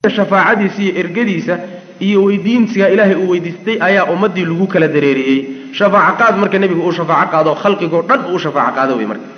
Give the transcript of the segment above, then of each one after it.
shafaacadiisa iyo ergadiisa iyo weydiinsiga ilaahay uu weydiistay ayaa ummaddii lagu kala dareeriyey shafaaco qaad marka nebigu uu shafaaco qaado khalqigoo dhan uu shafaaco qaado wey marka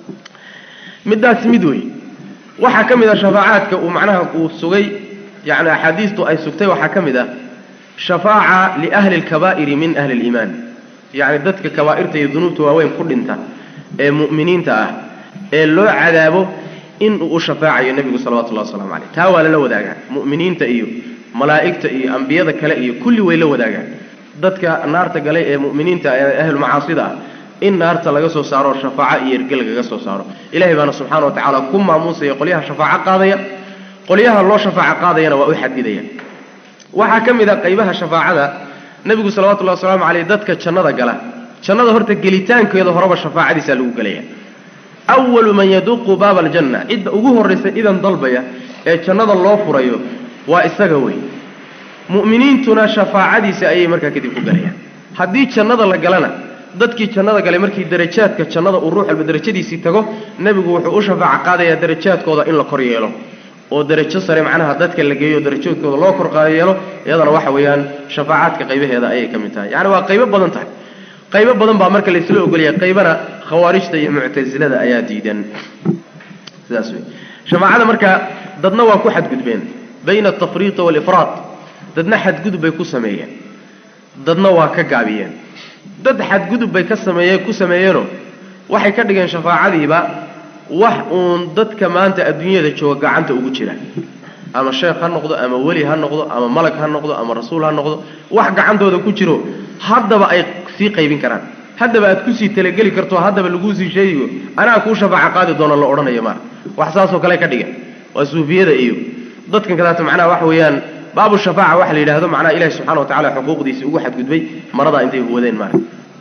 middaas mid wey waxaa ka mid a shafaacaadka uu macnaha uu sugay yacni axaadiistu ay sugtay waxaa ka mid ah shafaaca liahli alkabaa'iri min ahli aliimaan yacni dadka kabaa'irta iyo dunuubta waaweyn ku dhinta ee mu'miniinta ah ee loo cadaabo in uu u shafaacayo nebigu salawatullahi waslamu caleyh taa waa lala wadaagaa mu'miniinta iyo malaa'igta iyo ambiyada kale iyo kulli way la wadaagaan dadka naarta galay ee mu'miniinta ee ahlulmacaasida ah in naarta laga soo saaro shafaaco iyo erge lagaga soo saaro ilahay baana subxaana wa tacaala ku maamuusaya qolyaha shafaaco qaadaya qolyaha loo shafaaco qaadayana waa u xadidaya waxaa ka mid a qaybaha shafaacada nebigu salawatullahi wasalaamu caleyh dadka jannada gala jannada horta gelitaankeeda horeba shafaacadiisaa lagu gelaya awalu man yaduqu baaba aljanna cidda ugu horraysa idan dalbaya ee jannada loo furayo waa isaga wey mu'miniintuna shafaacadiisa ayay markaa kadib ku galayaan haddii jannada la galana dadkii jannada galay markii darajaadka jannada uu ruux walba darajadiisii tago nebigu wuxuu u shafaaco qaadayaa darajaadkooda in la kor yeelo oo darajo sare macnaha dadka la geeyo darajoodkooda loo kor yeelo iyadana waxa weeyaan shafaacaadka qaybaheeda ayay ka mid tahay yacni waa qaybo badan tahay qaybo badan baa marka laysla ogolyahay qaybana khawaarijta iyo muctasilada ayaa diidan sidaas wey shafaacada marka dadna waa ku xadgudbeen bayna altafriiqi waalifraad dadna xadgudub bay ku sameeyeen dadna waa ka gaabiyeen dad xadgudub bay ka sameeye ku sameeyeenoo waxay ka dhigeen shafaacadiiba wax uun dadka maanta adduunyada jooga gacanta ugu jira ama sheekh ha noqdo ama weli ha noqdo ama malag ha noqdo ama rasuul ha noqdo wax gacantooda ku jiro haddaba ay sii qaybin karaan haddaba aad kusii talageli karto haddaba laguu sii sheegiyo anaa kuu shafaaco qaadi doono la odhanayo maa wax saasoo kale ka dhigan waa suufiyada iyo dadkan kadaata macnaha waxa weeyaan baabu shafaaca waxa la yidhahdo macnaha ilahi subxana wa tacala xuquuqdiisii ugu xadgudbay maradaa intay wadeen maara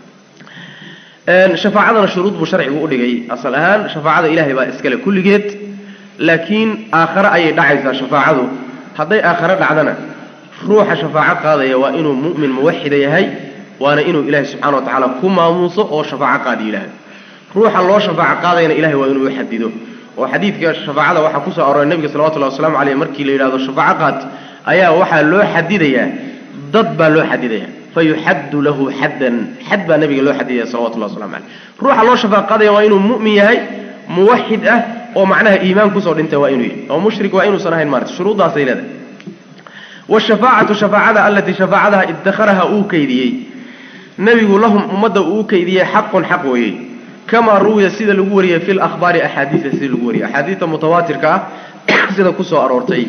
shafaacadana shuruud buu sharcigu udhigay asal ahaan shafaacada ilaahay baa iskale kulligeed laakiin aakhare ayay dhacaysaa shafaacadu hadday aakhare dhacdana ruuxa shafaaco qaadaya waa inuu mu'min muwaxida yahay waana inuu ilaahay subxana wa tacaala ku maamuuso oo shafaaco qaadi yidhaahdo ruuxa loo shafaaco qaadayana ilahay waa inuu xadido oo xadiidka shafaacada waxaa kusoo aroray nebiga salawatullahi waslamu caleyh markii la yidhahdo shafaaco qaad ayaa waxaa loo xadidayaa dad baa loo xadidaya fayuxaddu lahu xaddan xad baa nabiga loo xadidaya salawatullahi waslamu caleyh ruuxa loo shafaaco qaadaya waa inuu mu'min yahay muwaxid ah oo macnaha iimaan kusoo dhintay waa inuu yahay oo mushrik waa inuusan ahayn maarata shuruuddaasay leedahay washafaacatu shafaacada allatii shafaacadaha idakharaha uu kaydiyey nebigu lahum ummadda uu kaydiyey xaqun xaq weeyey kamaa ruwiya sida lagu wariyey fi lahbaari axaadiida sida lagu wariyey axaadiidta mutawaatirka ah sida kusoo aroortay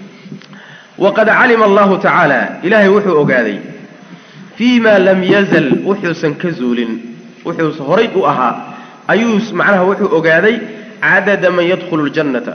waqad calima allahu tacaala ilaahay wuxuu ogaaday fii ma lam yazal wuxuusan ka zuulin wuxuus horay u ahaa ayuu macnaha wuxuu ogaaday cadada man yadkhulu ljannata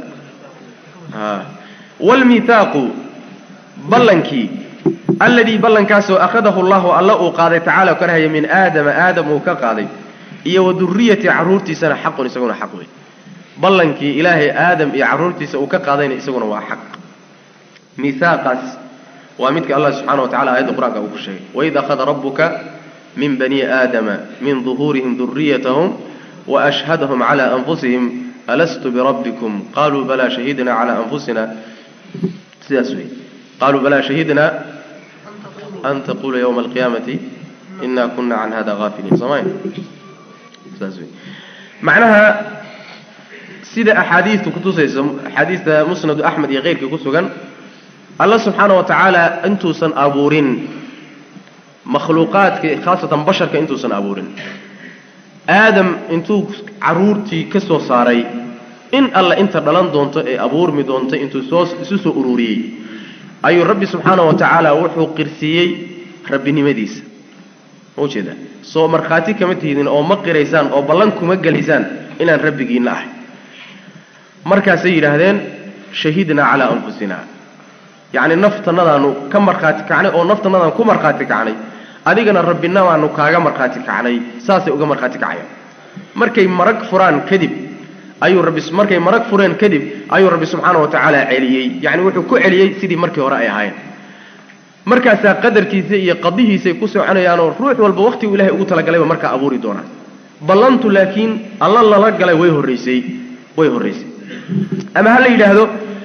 wlmithaaqu ballankii alladii ballankaasoo akhadahu llahu alla uu qaaday tacaala ka rahaya min aadama aadam uu ka qaaday iyo wa duriyati carruurtiisana xaqun isaguna xaq wey ballankii ilaahay aadam iyo carruurtiisa uu ka qaadayna isaguna waa xaq mihaaqaas waa midka allah subxana wa tacala aayadda qur-aanka uu ku sheegay waid akhada rabbuka min bani aadama min duhuurihim duriyatahum waashhadahum cala anfusihim alastu birabbikum qaluu balaa shahidna cala anfusina sidaas wey qaluu balaa shahidna an taqula ywma alqiyaamati ina kuna can hada haafiliin soomay saas wey macnaha sida axaadiistu kutusayso axaadiista musnadu axmed iyo keyrkii ku sugan alla subxaana wa tacaala intuusan abuurin makhluuqaadka khaasatan basharka intuusan abuurin aadam intuu caruurtii ka soo saaray in alla inta dhalan doonto ee abuurmi doonto intuu soo isu soo ururiyey ayuu rabbi subxaana wa tacaala wuxuu qirsiiyey rabbinimadiisa ma ujeedaa soo markhaati kama tihidin oo ma qiraysaan oo ballan kuma gelaysaan inaan rabbigiinna ahay markaasay yidhaahdeen shahidnaa calaa anfusina yacni naftannadaanu ka markhaati kacnay oo naftanadaan ku markhaati kacnay adigana rabbinamaanu kaaga markhaati kacnay saasay uga markhaati kacayaan markay marag furaan kadib ayuu rabbi markay marag fureen kadib ayuu rabbi subxaana wa tacaala celiyey yacni wuxuu ku celiyey sidii markii hore ay ahaayeen markaasaa qadarkiisa iyo qadihiisay ku soconayaanoo ruux walba wakhtigu ilahay ugu talagalayba markaa abuuri doonaa ballantu laakiin alla lala galay way horraysay way horraysay ama ha la yidhaahdo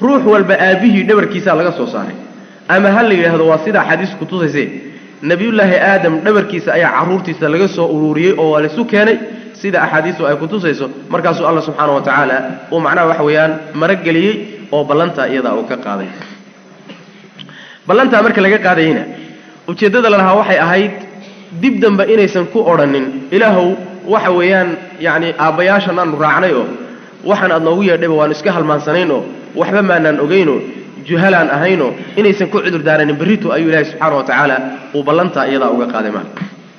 ruux walba aabbihii dhabarkiisaa laga soo saaray ama ha la yidhaahdo waa sida axaadiis kutusayse nebiyullaahi aadam dhabarkiisa ayaa carruurtiisa laga soo ururiyey oo waa laisu keenay sida axaadiistu ay kutusayso markaasuu alla subxaana wa tacaala uu macnaha waxa weeyaan marageliyey oo ballantaa iyadaa uu ka qaaday ballantaa marka laga qaadayeyna ujeeddada la lahaa waxay ahayd dib dambe inaysan ku odhanin ilaahow waxa weeyaan yacni aabbayaashan aanu raacnay oo waxaan aad noogu yeedhayba waanu iska halmaansanayn oo waxba maanaan ogeynoo juhalaan ahaynoo inaysan ku cudur daaranin berrito ayuu ilaahay subxaana wa tacaala uu ballantaa iyadaa uga qaaday maal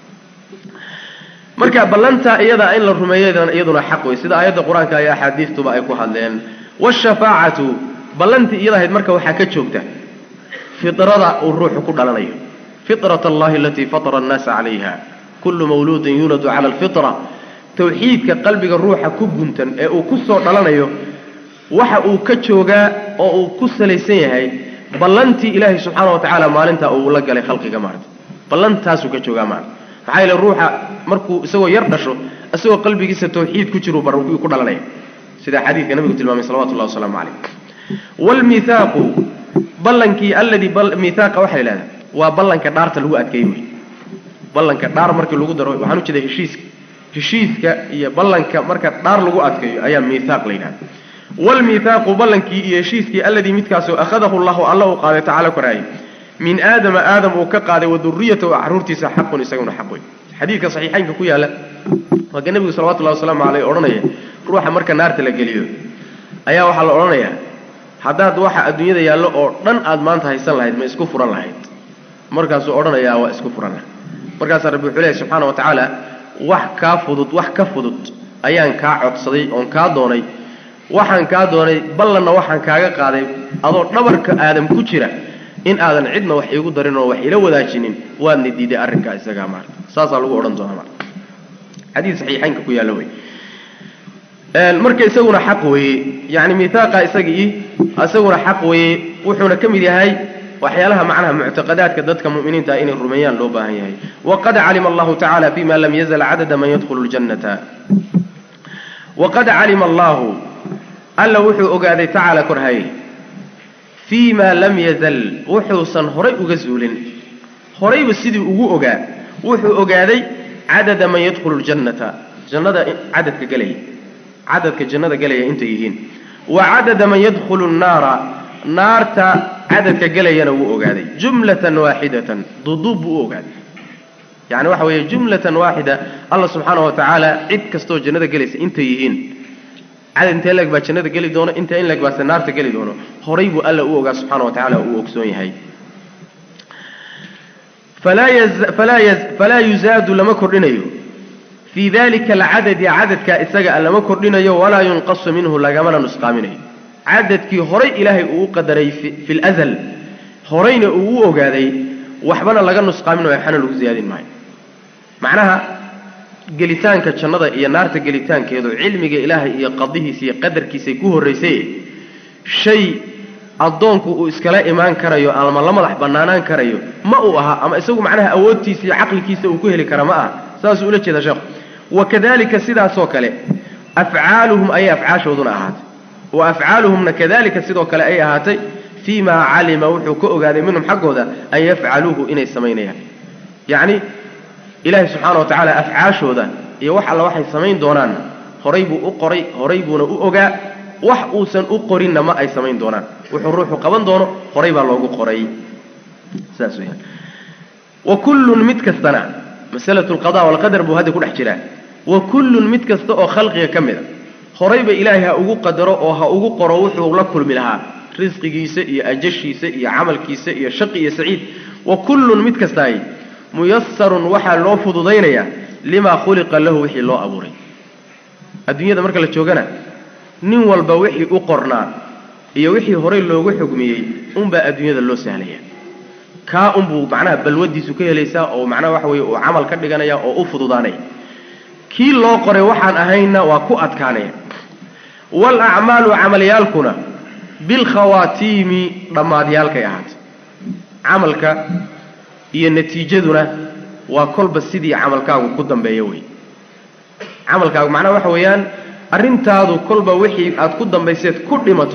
marka ballantaa iyadaa in la rumeeyo iyaduna xaq wey sida aayadda qur-aanka iyo axaadiistuba ay ku hadleen waashafaacatu ballantii iyada ahayd marka waxaa ka joogta fidrada uu ruuxu ku dhalanayo fitrat allahi alatii fatara annaasa calayha kullu mawluudin yuuladu cala alfitra tawxiidka qalbiga ruuxa ku guntan ee uu ku soo dhalanayo waxa uu ka joogaa oo uu ku salaysan yahay ballantii ilaahay subxaana wa tacaala maalintaa uu la galay khalqiga maarata ballantaasuu ka joogaa maarata maxaa yeele ruuxa markuu isagoo yar dhasho isagoo qalbigiisa tawxiid ku jiru bar ku dhalanaya sida xadiidka nabigu tilmaamay salawatu llahi wasalaamu calayh waalmithaaqu ballankii alladii mithaaqa waxaa la yidhahdaa waa ballanka dhaarta lagu adkeeyey wey ballanka dhaar markii lagu daro waxaan u jeeda heshiiska heshiiska iyo ballanka marka dhaar lagu adkeeyo ayaa mithaaq la yidhahda waalmithaaqu ballankii iyo heshiiskii alladii midkaasoo akhadahu llahu alla uu qaaday tacala koraayay min aadama aadam uu ka qaaday wa duriyatahu carruurtiisa xaqun isaguna xaq wey xadiidka saxiixaynka ku yaalla waa ka nebigu salawatullahi wasalaamu caleyh odhanaya ruuxa marka naarta la geliyo ayaa waxaa la odhanayaa haddaad waxa adduunyada yaallo oo dhan aad maanta haysan lahayd ma isku furan lahayd markaasuu odhanayaa waa isku furan lahayd markaasaa rabbi wuxuu leehay subxaana wa tacaala wax kaa fudud wax ka fudud ayaan kaa codsaday oon kaa doonay waxaan kaa doonay ballanna waxaan kaaga qaaday adoo dhabarka aadam ku jira in aadan cidna wax iigu darin oo wax ila wadaajinin waadna diiday arrinkaa isagaa maarata saasaa lagu odhan doonaa maarata xadiid saxiixaynka ku yaalla wey marka isaguna xaq weeye yacni mithaaqa isagii isaguna xaq weeye wuxuuna ka mid yahay waxyaalaha macnaha muctaqadaadka dadka mu'miniinta inay rumeeyaan loo baahan yahay waqad calima allahu tacala fima lam yazal cadada man yadkhulu ljannata waqad calima allahu alla wuxuu ogaaday tacaala korhaye fii ma lam yazal wuxuusan horay uga zuulin horayba sidii ugu ogaa wuxuu ogaaday cadada man yadkhulu ljannata jannada cadadka gelaya cadadka jannada gelaya intay yihiin wa cadada man yadkhulu nnaara naarta cadadka gelayana wuu ogaaday jumlatan waaxidatan duduub buu u ogaaday yani waxa weeye jumlatan waaxida alla subxaana wa tacaala cid kastoo jannada gelaysa intay yihiin cadad intee leeg baa jannada geli doono inta in leeg baase naarta geli doono horay buu alla u ogaa subxana wa tacala uu ogsoon yahay falaa yuzaadu lama kordhinayo fii dalika alcadadi cadadkaa isaga lama kordhinayo walaa yunqasu minhu lagamana nusqaaminayo cadadkii horay ilaahay uu u qadaray fi lazal horayna uu u ogaaday waxbana laga nusqaaminayo waxbana lagu ziyaadin maayo macnaha gelitaanka jannada iyo naarta gelitaankeedu cilmiga ilaahay iyo qadihiisa iyo qadarkiisay ku horraysay shay addoonku uu iskala imaan karayo ama la madax bannaanaan karayo ma uu aha ama isagu macnaha awoodtiisa iyo caqligiisa uu ku heli kara ma aha saasuu ula jeeda sheekhu wakadalika sidaasoo kale afcaaluhum ayay afcaashooduna ahaatay wa afcaaluhumna kadalika sidoo kale ay ahaatay fii maa calima wuxuu ka ogaaday minhum xaggooda an yafcaluuhu inay samaynayaan yacni ilaahay subxaana wa tacaala afcaashooda iyo wax alla waxay samayn doonaan horay buu u qoray horay buuna u ogaa wax uusan u qorinna ma ay samayn doonaan wuxuu ruuxu qaban doono horay baa loogu qoray saas weyaan wa kullun mid kastana masalatu alqada walqadar buu hadda ku dhex jiraa wa kullun mid kasta oo khalqiga ka mid a horayba ilaahay ha ugu qadaro oo ha ugu qoro wuxuu la kulmi lahaa risqigiisa iyo ajashiisa iyo camalkiisa iyo shaqi iyo saciid wa kullun mid kastaay muyasarun waxaa loo fududaynayaa limaa khuliqa lahu wixii loo abuuray adduunyada marka la joogana nin walba wixii u qornaa iyo wixii horay loogu xugmiyey unbaa adduunyada loo sahlaya kaa unbuu macnaha balwadiisu ka helaysaa oo macnaha waxa weye uu camal ka dhiganaya oo u fududaanaya kii loo qoray waxaan ahaynna waa ku adkaanaya waalacmaalu camalyaalkuna bilkhawaatiimi dhammaadyaalkay ahaatay camalka iyo natiijaduna waa kolba sidii camalkaagu ku dambeeyo wey camalkaagu macnaha waxa weeyaan arrintaadu kolba wixii aad ku dambayseed ku dhimato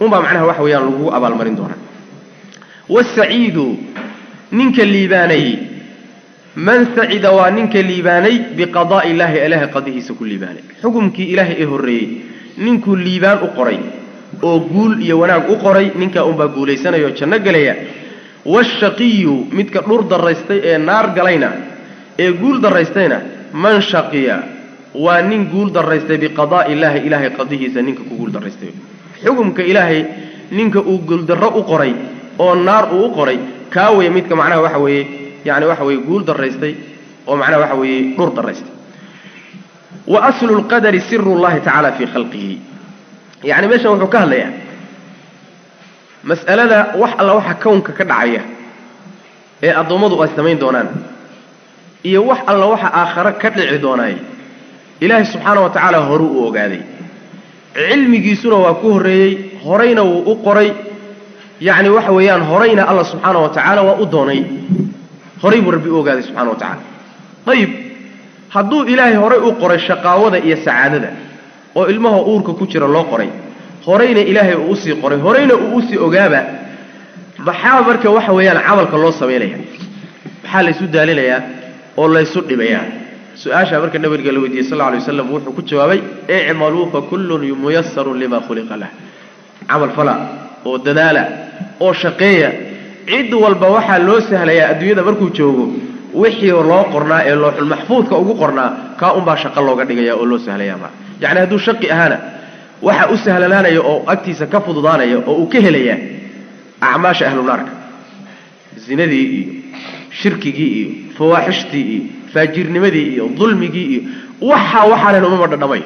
unbaa macnaha waxa weeyaan lagugu abaalmarin doonaa wasaciidu ninka liibaanay man sacida waa ninka liibaanay biqadaa'i illaahi ilaahay qadihiisa ku liibaanay xukumkii ilaahay ee horreeyey ninkuu liibaan u qoray oo guul iyo wanaag u qoray ninkaa unbaa guulaysanaya oo janno gelaya waashaqiyu midka dhur daraystay ee naar galayna ee guul daraystayna man shaqiya waa nin guul daraystay biqadaa'i illaahi ilaahay qadihiisa ninka ku guul daraystay xukumka ilaahay ninka uu guuldarro u qoray oo naar uu u qoray kaa weeye midka macnaha waxa weeye yani waxa weeye guul daraystay oo macnaha waxa weeye dhur daraystay wa aslu lqadari siru llahi tacaala fii khalqihi yani meeshan wuxuu ka hadlayaa mas'alada wax alla waxa kownka ka dhacaya ee addoommadu ay samayn doonaan iyo wax alla waxa aakhare ka dhici doonaay ilaahay subxaana wa tacaala horu u ogaaday cilmigiisuna waa ku horreeyey horayna wuu u qoray yacni waxa weeyaan horayna alla subxaana wa tacaala waa u doonay horay buu rabbi u ogaaday subxana wa tacaala ayib hadduu ilaahay horay u qoray shaqaawada iyo sacaadada oo ilmaha uurka ku jira loo qoray horayna ilaahay uu usii qoray horayna uu usii ogaaba maxaa marka waxa weeyaan camalka loo samaynaya maxaa laysu daalinayaa oo laysu dhibayaa su-aashaa marka nabiga la weydiiyey sal lla alay waslam wuxuu ku jawaabay icmaluu fa kullun muyasarun lima khuliqa lah camal fala oo dadaala oo shaqeeya cid walba waxaa loo sahlayaa adduunyada markuu joogo wixii loo qornaa ee looxul maxfuudka ugu qornaa kaa unbaa shaqo looga dhigaya oo loo sahlaya ma yacni hadduu shaqi ahaana waxa u sahlanaanaya oo agtiisa ka fududaanaya oo uu ka helaya acmaasha ahlu naarka zinadii iyo shirkigii iyo fawaaxishtii iyo faajirnimadii iyo dulmigii iyo waxa waxaanan umama dhadhamay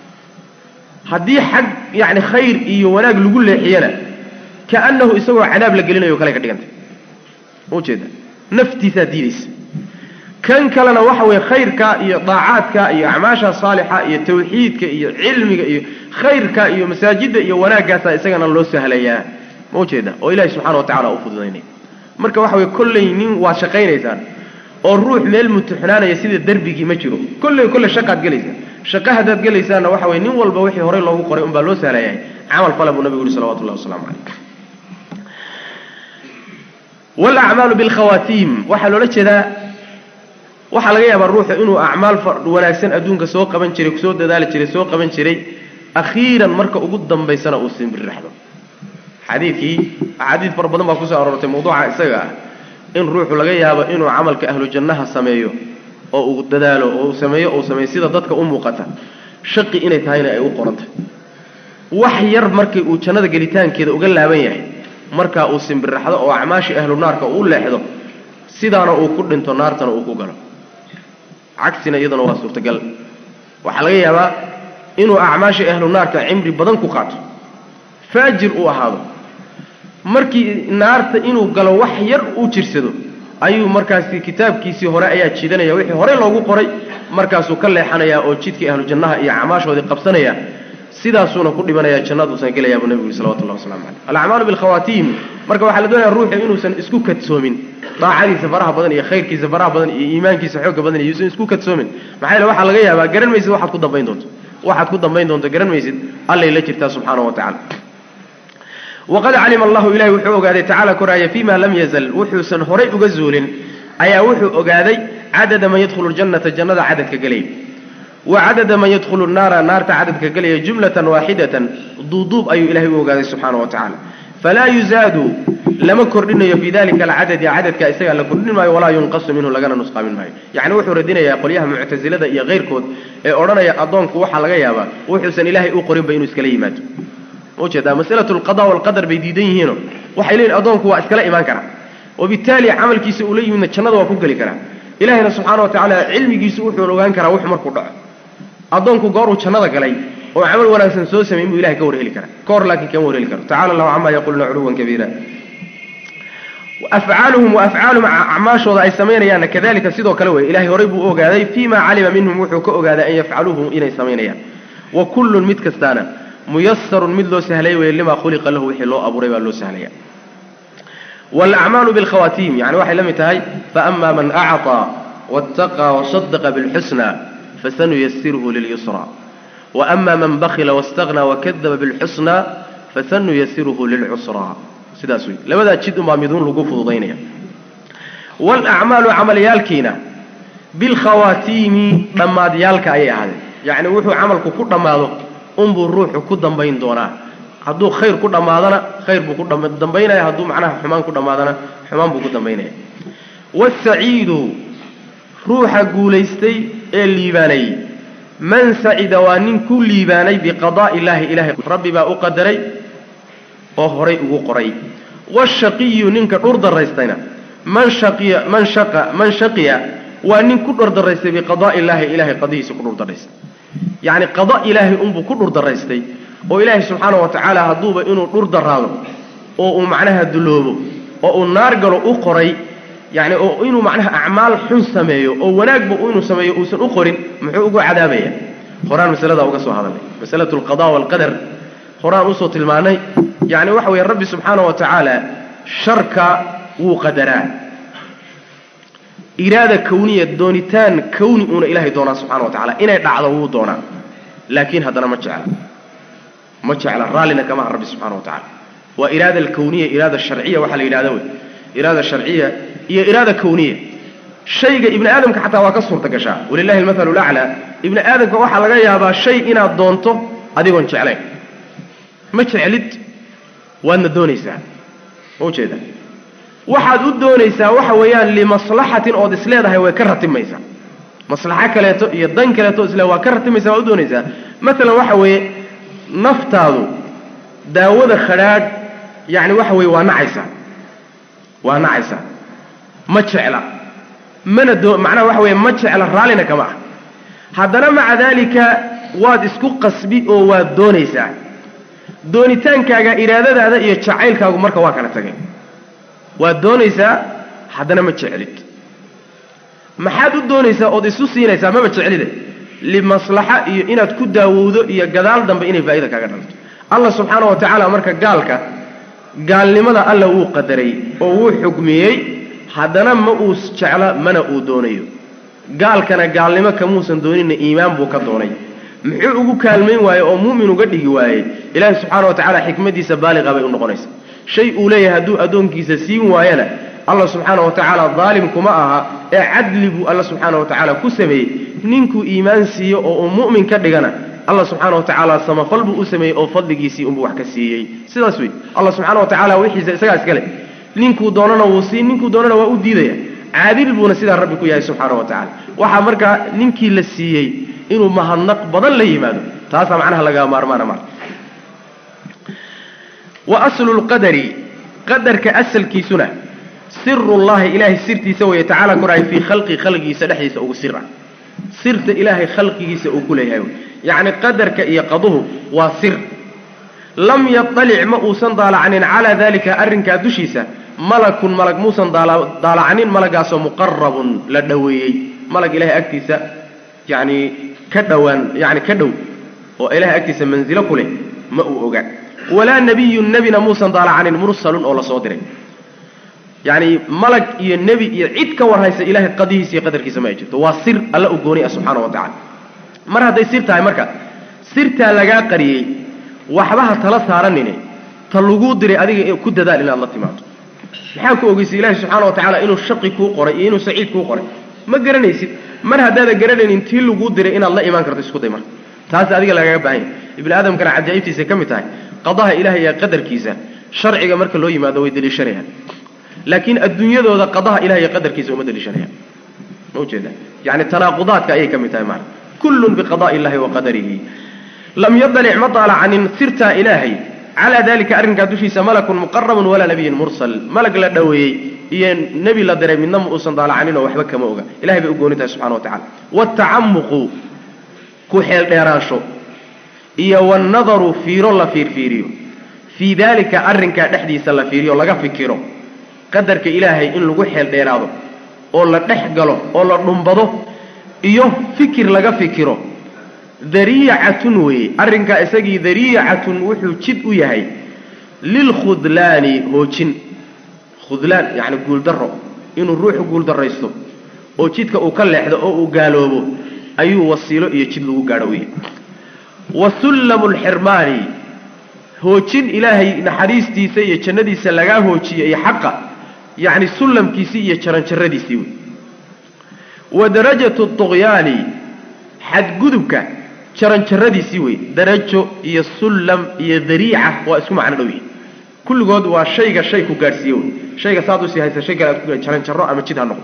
haddii xag yani khayr iyo wanaag lagu leexiyana kaanahu isagoo cadaab la gelinayo kale ka dhigantay ujeeda naftiisaa diidaysa kan kalena waxa weeye khayrka iyo daacaadka iyo acmaasha saalixa iyo tawxiidka iyo cilmiga iyo khayrka iyo masaajidda iyo wanaaggaasa isagana loo sahlayaa ma ujeeda oo ilahi subxana wa tacala u fududaynaya marka waxa weye kolley nin waad shaqaynaysaan oo ruux meel mutuxnaanaya sida derbigii ma jiro kolley kolley shaqaad gelaysaa shaqo haddaad gelaysaanna waxa weye nin walba wixii horey loogu qoray unbaa loo sahlayahay camal fala buu nabigu yuri salawatullahi wasalaamu calayh walacmaalu bilkhawaatiim waxaa loola jeedaa waxaa laga yaabaa ruuxu inuu acmaal wanaagsan adduunka soo qaban jiray soo dadaali jiray soo qaban jiray akhiiran marka ugu dambaysana uu simbirraxdo xadiidkii axaadiid fara badan baa kusoo aroortay mawduuca isaga ah in ruuxu laga yaabo inuu camalka ahlu jannaha sameeyo oo uu dadaalo oo uu sameeyo ou sameeyo sida dadka u muuqata shaqi inay tahayna ay u qorantay wax yar markii uu jannada gelitaankeeda uga laaban yahay markaa uu simbirraxdo oo acmaashii ahlu naarka uu leexdo sidaana uu ku dhinto naartana uu ku galo cagsina iyaduna waa suurtagal waxaa laga yaabaa inuu acmaashii ahlu naarka cimri badan ku qaato faajir uu ahaado markii naarta inuu galo wax yar uu jirsado ayuu markaasi kitaabkiisii hore ayaa jiidanaya wixii horey loogu qoray markaasuu ka leexanayaa oo jidkii ahlu jannaha iyo acmaashoodii qabsanaya sidaasuuna ku dhimanaya jannaduusan gelayaa buu nabigu yuri salawatullahi waslamu caleyh alacmaalu bilkhawaatiim marka waxaa la doonaya ruuxu inuusan isku kadsoomin daacadiisa faraha badan iyo khayrkiisa faraha badan iyo iimaankiisa xooga badan iyo yuusan isku kadsoomin maxaa yeele waxaa laga yaabaa garan maysid waxaad ku dambayn doonto waxaad ku dambayn doonto garan maysid allay la jirtaa subxaanahu wa tacala waqad calima allahu ilahi wuxuu ogaaday tacaala koraaya fima lam yazal wuxuusan horay uga zuulin ayaa wuxuu ogaaday cadada man yadkhulu ljannata jannada cadadka gelaya wa cadada man yadkhulu naara naarta cadadka gelaya jumlatan waaxidatan duuduub ayuu ilahay u ogaaday subxaana wa tacala falaa yuzaadu lama kordhinayo fii dalika alcadadi cadadka isagaa la kordhin maayo walaa yunqasu minhu lagana nusqaamin maayo yacni wuxuu radinayaa qolyaha muctasilada iyo keyrkood ee odhanaya addoonku waxaa laga yaabaa wuxuusan ilaahay u qorinba inuu iskala yimaado ujeedaa masalatu alqada walqadar bay diidan yihiino waxay leeyihin addoonku waa iskala imaan karaa wabittaali camalkiisa uu la yimidna jannada waa ku geli karaa ilahina subxaana wa tacaala cilmigiisu wuxuu ogaan karaa wuxu markuu dhaco addoonku gooruu jannada galay oo camal wanaagsan soo sameyn buu ilahay ka warheli karaa ka hor laakiin kama warheli karo tacala allahu camaa yaquluna culuwan kabiira afcaaluhum wa afcaalum acmaashooda ay samaynayaanna kadalika sidoo kale wey ilahay horay buu u ogaaday fima calima minhum wuxuu ka ogaaday an yafcaluuhu inay samaynayaan wa kullun mid kastaana muyasarun mid loo sahlay weye limaa khuliqa lahu wixii loo abuuray baa loo sahlaya waalacmaalu bilkhawaatiim yani waxay la mid tahay faama man acطaa waاtaqaa wasadaqa bilxusna fasanuyasiruhu lilyusra waama man bakila wاstagna wakadaba bilxusna fasanuyasiruhu lilcusraa sidaas wey labadaa jid unbaa miduun lagu fududaynaya waalacmaalu camalyaalkiina bilkhawaatiimi dhammaadyaalka ayay ahaadeen yacni wuxuu camalku ku dhammaado unbuu ruuxu ku dambayn doonaa hadduu khayr ku dhammaadana khayr buu ku dambaynaya hadduu macnaha xumaan ku dhammaadana xumaan buu ku dambaynaya waasaciidu ruuxa guulaystay ee liibaanayey man sacida waa nin ku liibaanay biqadaa'i illaahi ilahay rabbi baa u qadaray oo horay ugu qoray waashaqiyu ninka dhur daraystayna man shaqiya man shaqa man shaqiya waa nin ku dhur daraystay biqadaa'i illaahi ilahay qadihiisa ku dhur daraystay yacni qada ilaahay unbuu ku dhur daraystay oo ilaahay subxaana wa tacaala hadduuba inuu dhur daraado oo uu macnaha duloobo oo uu naar galo u qoray yacni oo inuu macnaha acmaal xun sameeyo oo wanaagba inuu sameeyo uusan u qorin muxuu ugu cadaabaya horaan masaladaa uga soo hadalnay masalatu alqada waalqadar horaan usoo tilmaanay yacni waxa weeye rabbi subxaana wa tacaala sharka wuu qadaraa iraada kawniya doonitaan kawni uuna ilaahay doonaa subxana wa tacala inay dhacdo wuu doonaa laakiin haddana ma jecla ma jecla raallina kama aha rabbi subxana wa tacala waa iraada alkawniya iraada sharciya waxaa la yidhahda wey iraada sharciya iyo iraada kawniya shayga ibni aadamka xataa waa ka suurta gashaa walilahi almathalu laclaa ibni aadamka waxaa laga yaabaa shay inaad doonto adigoon jeclayn ma jeclid waadna doonaysaa ma ujeeda waxaad u doonaysaa waxa weeyaan limaslaxatin ood isleedahay way ka ratimaysaa maslaxo kaleeto iyo dan kaleeto isle waa ka ratimaysaa waad u doonaysaa maalan waxa weeye naftaadu daawada khadhaadh yacni waxa weeye waa nacaysaa waa nacaysaa ma jecla mana doo macnaha waxa weeye ma jecla raallina kama ah haddana maca daalika waad isku qasbi oo waad doonaysaa doonitaankaaga iraadadaada iyo jacaylkaagu marka waa kala tageen waad doonaysaa haddana ma jeclid maxaad u doonaysaa ood isu siinaysaa maba jeclide limaslaxa iyo inaad ku daawowdo iyo gadaal dambe inay faa'ida kaaga dhalto allah subxaana wa tacaala marka gaalka gaalnimada alla wuu qadaray oo wuu xugmiyey haddana ma uu jecla mana uu doonayo gaalkana gaalnimo kamuusan doonina iimaan buu ka doonay muxuu ugu kaalmayn waaye oo mu'min uga dhigi waayey ilaahi subxaana wa tacaala xikmadiisa baaliqa bay u noqonaysa shay uu leeyahay hadduu addoonkiisa siin waayana allah subxaana wa tacaala daalim kuma aha ee cadli buu alla subxaana wa tacaala ku sameeyey ninkuu iimaan siiyo oo uu mu'min ka dhigana allah subxaana wa tacaala samafal buu u sameeyey oo fadligiisii unbuu wax ka siiyey sidaas wey allah subxaana wa tacaala wixiisa isagaa iskale ninkuu doonana wuu siin ninkuu doonana waa u diidaya caadil buuna sidaa rabbi ku yahay subxaana wa tacala waxaa markaa ninkii la siiyey inuu mahadnaq badan la yimaado taasaa macnaha lagaa maarmaana marka wa aslu lqadari qadarka asalkiisuna sirullahi ilaahay sirtiisa weeye tacaala korahay fii khalqi khalqigiisa dhexdiisa ugu sira sirta ilaahay khalqigiisa uu ku leeyahay wey yacni qadarka iyo qaduhu waa sir lam yaطalic ma uusan daalacanin calaa dalika arrinkaa dushiisa malakun malag muusan daalacanin malagaasoo muqarabun la dhoweeyey malag ilahay agtiisa yani ka dhowaan yani ka dhow oo ilahay agtiisa manzilo ku leh ma uu oga walaa nebiyun nebina muusan daalacanin mursalun oo lasoo diray yani malag iyo nebi iyo cid ka warhaysa ilahay qadihiisa iyo qadarkiisa ma ay jirto waa sir alla u gooni ah subxaana wa tacala mar hadday sir tahay marka sirtaa lagaa qariyey waxbaha tala saaranine ta laguu diray adiga ku dadaal inaad la timaado maxaa ku ogeysay ilaahi subxaana wa tacaala inuu shaqi kuu qoray iyo inuu saciid kuu qoray ma garanaysid mar haddaada garanaynin tii laguu diray inaad la imaan karto isku day marka taas adiga lagaga baahan yahy ibni aadamkana cajaa'ibtiisay ka mid tahay qadaha ilahay iyo qadarkiisa sharciga marka loo yimaado way deliishanayaan laakiin adduunyadooda qadaha ilahay iyo qadarkiisa uma deliishanayaan ma ujeeda yani tanaaqudaadka ayay ka mid tahay maana kullun biqada'i illahi wa qadarihi lam yadalic ma daalacanin sirtaa ilaahay calaa dalika arrinkaa dushiisa malakun muqarabun walaa nabiyun mursal malag la dhoweeyey iyo nebi la diray midna ma uusan daalacanin oo waxba kama oga ilahay bay u gooni tahay subxana wa tacala watacamuqu ku xeeldheeraansho iyo wannadaru fiiro la fiirfiiriyo fii daalika arrinkaa dhexdiisa la fiiriyo laga fikiro qadarka ilaahay in lagu xeeldheeraado oo la dhex galo oo la dhumbado iyo fikir laga fikiro dariicatun weeye arrinkaa isagii dariicatun wuxuu jid u yahay lilkhudlaani hoojin khudlaan yacni guuldaro inuu ruuxu guuldaraysto oo jidka uu ka leexdo oo uu gaaloobo ayuu wasiilo iyo jid lagu gaadho u yahay wa sullamu lxirmaani hoojin ilaahay naxariistiisa iyo jannadiisa lagaa hoojiye iyo xaqa yacni sullamkiisii iyo jaranjaradiisii wey wa darajatu tuqyaani xadgudubka jaranjaradiisii wey darajo iyo sullam iyo dariica waa isku macno dhow yihin kulligood waa shayga shay ku gaadhsiiye wey shayga saad usii haysa shay kale aad ku jaranjaro ama jid ha noqdo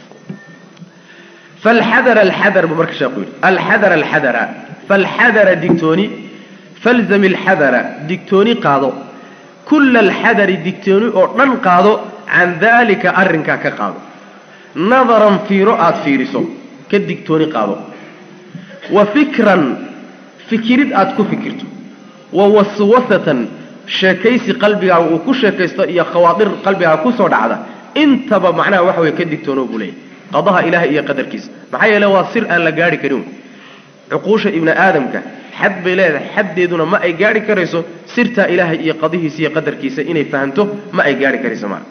falxadara alxadar buu marka sheekhu yidhi alxadara alxadara falxadara digtooni falzam alxadara digtooni qaado kulla alxadari digtooni oo dhan qaado can daalika arrinkaa ka qaado nadaran fiiro aada fiiriso ka digtooni qaado wa fikran fikirid aada ku fikirto wa waswasatan sheekaysi qalbigaaga uu ku sheekaysto iyo khawaadir qalbigaaga kusoo dhacda intaba macnaha waxa weye ka digtoono buu leeyahy qadaha ilaahay iyo qadarkiisa maxaa yeele waa sir aan la gaari karin cuquusha ibni aadamka xad bay leedahay xaddeeduna ma ay gaari karayso sirtaa ilaahay iyo qadihiisa iyo qadarkiisa inay fahamto ma ay gaari karayso maa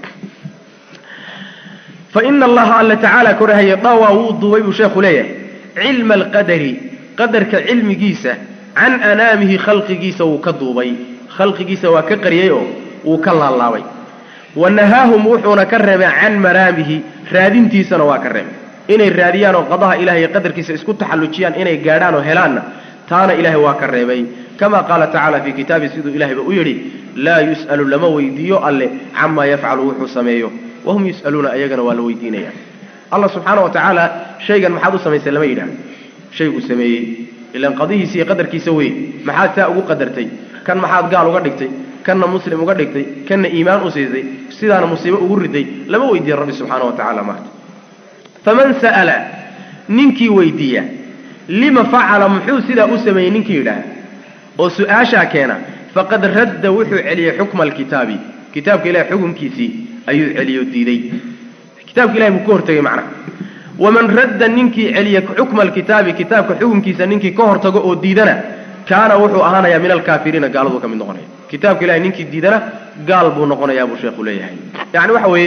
fa ina allaha alla tacaala korahaya dhawaa wuu duubay buu sheekhu leeyahay cilma alqadari qadarka cilmigiisa can anaamihi khalqigiisa wuu ka duubay khalqigiisa waa ka qariyey oo wuu ka laalaabay wa nahaahum wuxuuna ka reebay can maraamihi raadintiisana waa ka reebay inay raadiyaan oo qadaha ilahay iyo qadarkiisa isku taxallujiyaan inay gaadhaan oo helaanna taana ilaahay waa ka reebay kama qaala tacaala fii kitaabi siduu ilahayba u yidhi laa yus'alu lama weydiiyo alle camaa yafcalu wuxuu sameeyo wahum yus'aluuna ayagana waa la weydiinaya allah subxaana wa tacaala shaygan maxaad u samaysay lama yidhaah shayguu sameeyey ilaan qadihiisa iyo qadarkiisa wey maxaad taa ugu qadartay kan maxaad gaal uga dhigtay kanna muslim uga dhigtay kanna iimaan u siisay sidaana musiibo ugu riday lama weydiiya rabbi subxaana wa tacala maarta faman sa'ala ninkii weydiiya lima facala muxuu sidaa u sameeyey ninkii yidhaah oo su-aashaa keena faqad radda wuxuu celiyey xukma alkitaabi kitaabka ilahay xukunkiisii ayuu celiyo diiday kitaabka ilahay buu ka hortegay macnaha waman radda ninkii celiya xukma alkitaabi kitaabka xukunkiisa ninkii ka hortago oo diidana kaana wuxuu ahaanayaa min alkaafiriina gaaladuu ka mid noqonaya kitaabka ilahay ninkii diidana gaal buu noqonayaa buu sheekhu leeyahay yani waxa weeye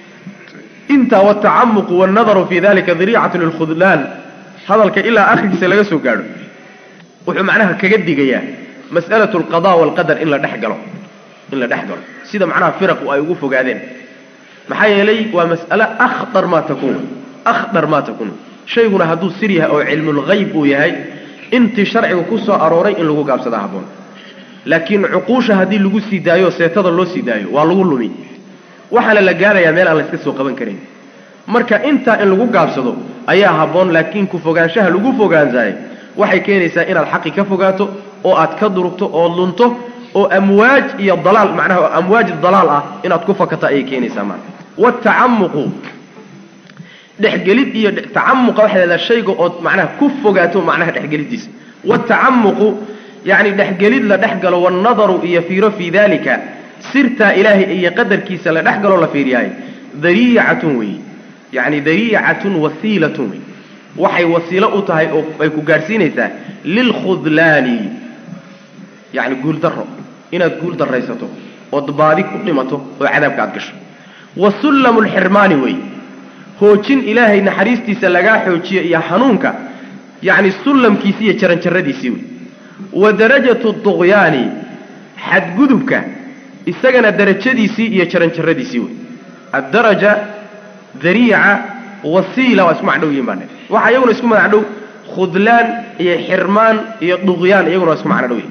intaa watacamuqu wannadaru fi dalika dariicatu lilkhudlaan hadalka ilaa akhrigiisa laga soo gaadho wuxuu macnaha kaga digayaa mas'alatu alqada waalqadar in la dhex galo in la dhex galo sida macnaha firaqu ay ugu fogaadeen maxaa yeelay waa mas'ale akhdar maa takuun akhdar maa takuun shayguna hadduu sir yahay oo cilmulgayb uu yahay intii sharciga ku soo arooray in lagu gaabsadaa habboon laakiin cuquusha haddii lagu sii daayo seetada loo sii daayo waa lagu lumi waxaana la gaarayaa meel aan la iska soo qaban karin marka intaa in lagu gaabsado ayaa habboon laakiin ku fogaanshaha lagu fogaansahay waxay keenaysaa inaad xaqi ka fogaato oo aad ka durugto oo lunto oo amwaaj iyo dalaal macnaha amwaaj dalaal ah inaad ku fakato ayay keenaysaa maana watacamuqu dhexgelid iyo tacamuqa waxay leedahay shayga ood macnaha ku fogaato macnaha dhexgelidiisa watacamuqu yacni dhexgelid la dhex galo wannadaru iyo fiiro fii dalika sirtaa ilaahay iyo qadarkiisa la dhex galoo la fiiriyahay dariicatun weeye yacni dariicatun wasiilatun wey waxay wasiilo u tahay oo ay ku gaadhsiinaysaa lilkhudlaani yacni guuldaro inaad guul daraysato ood baadi ku dhimato oo cadaabka aad gasho wa sullamu lxirmaani wey hoojin ilaahay naxariistiisa lagaa xoojiyo iyo hanuunka yacni sullamkiisi iyo jaranjaradiisii wey wa darajatu duqyaani xadgudubka isagana darajadiisii iyo jaranjaradiisii wey addaraja dariica wasiila waa isku macdhow yihin baa waxa iyaguna isku magac dhow khudlaan iyo xirmaan iyo duqyaan iyaguna waa isku macno dhow yihin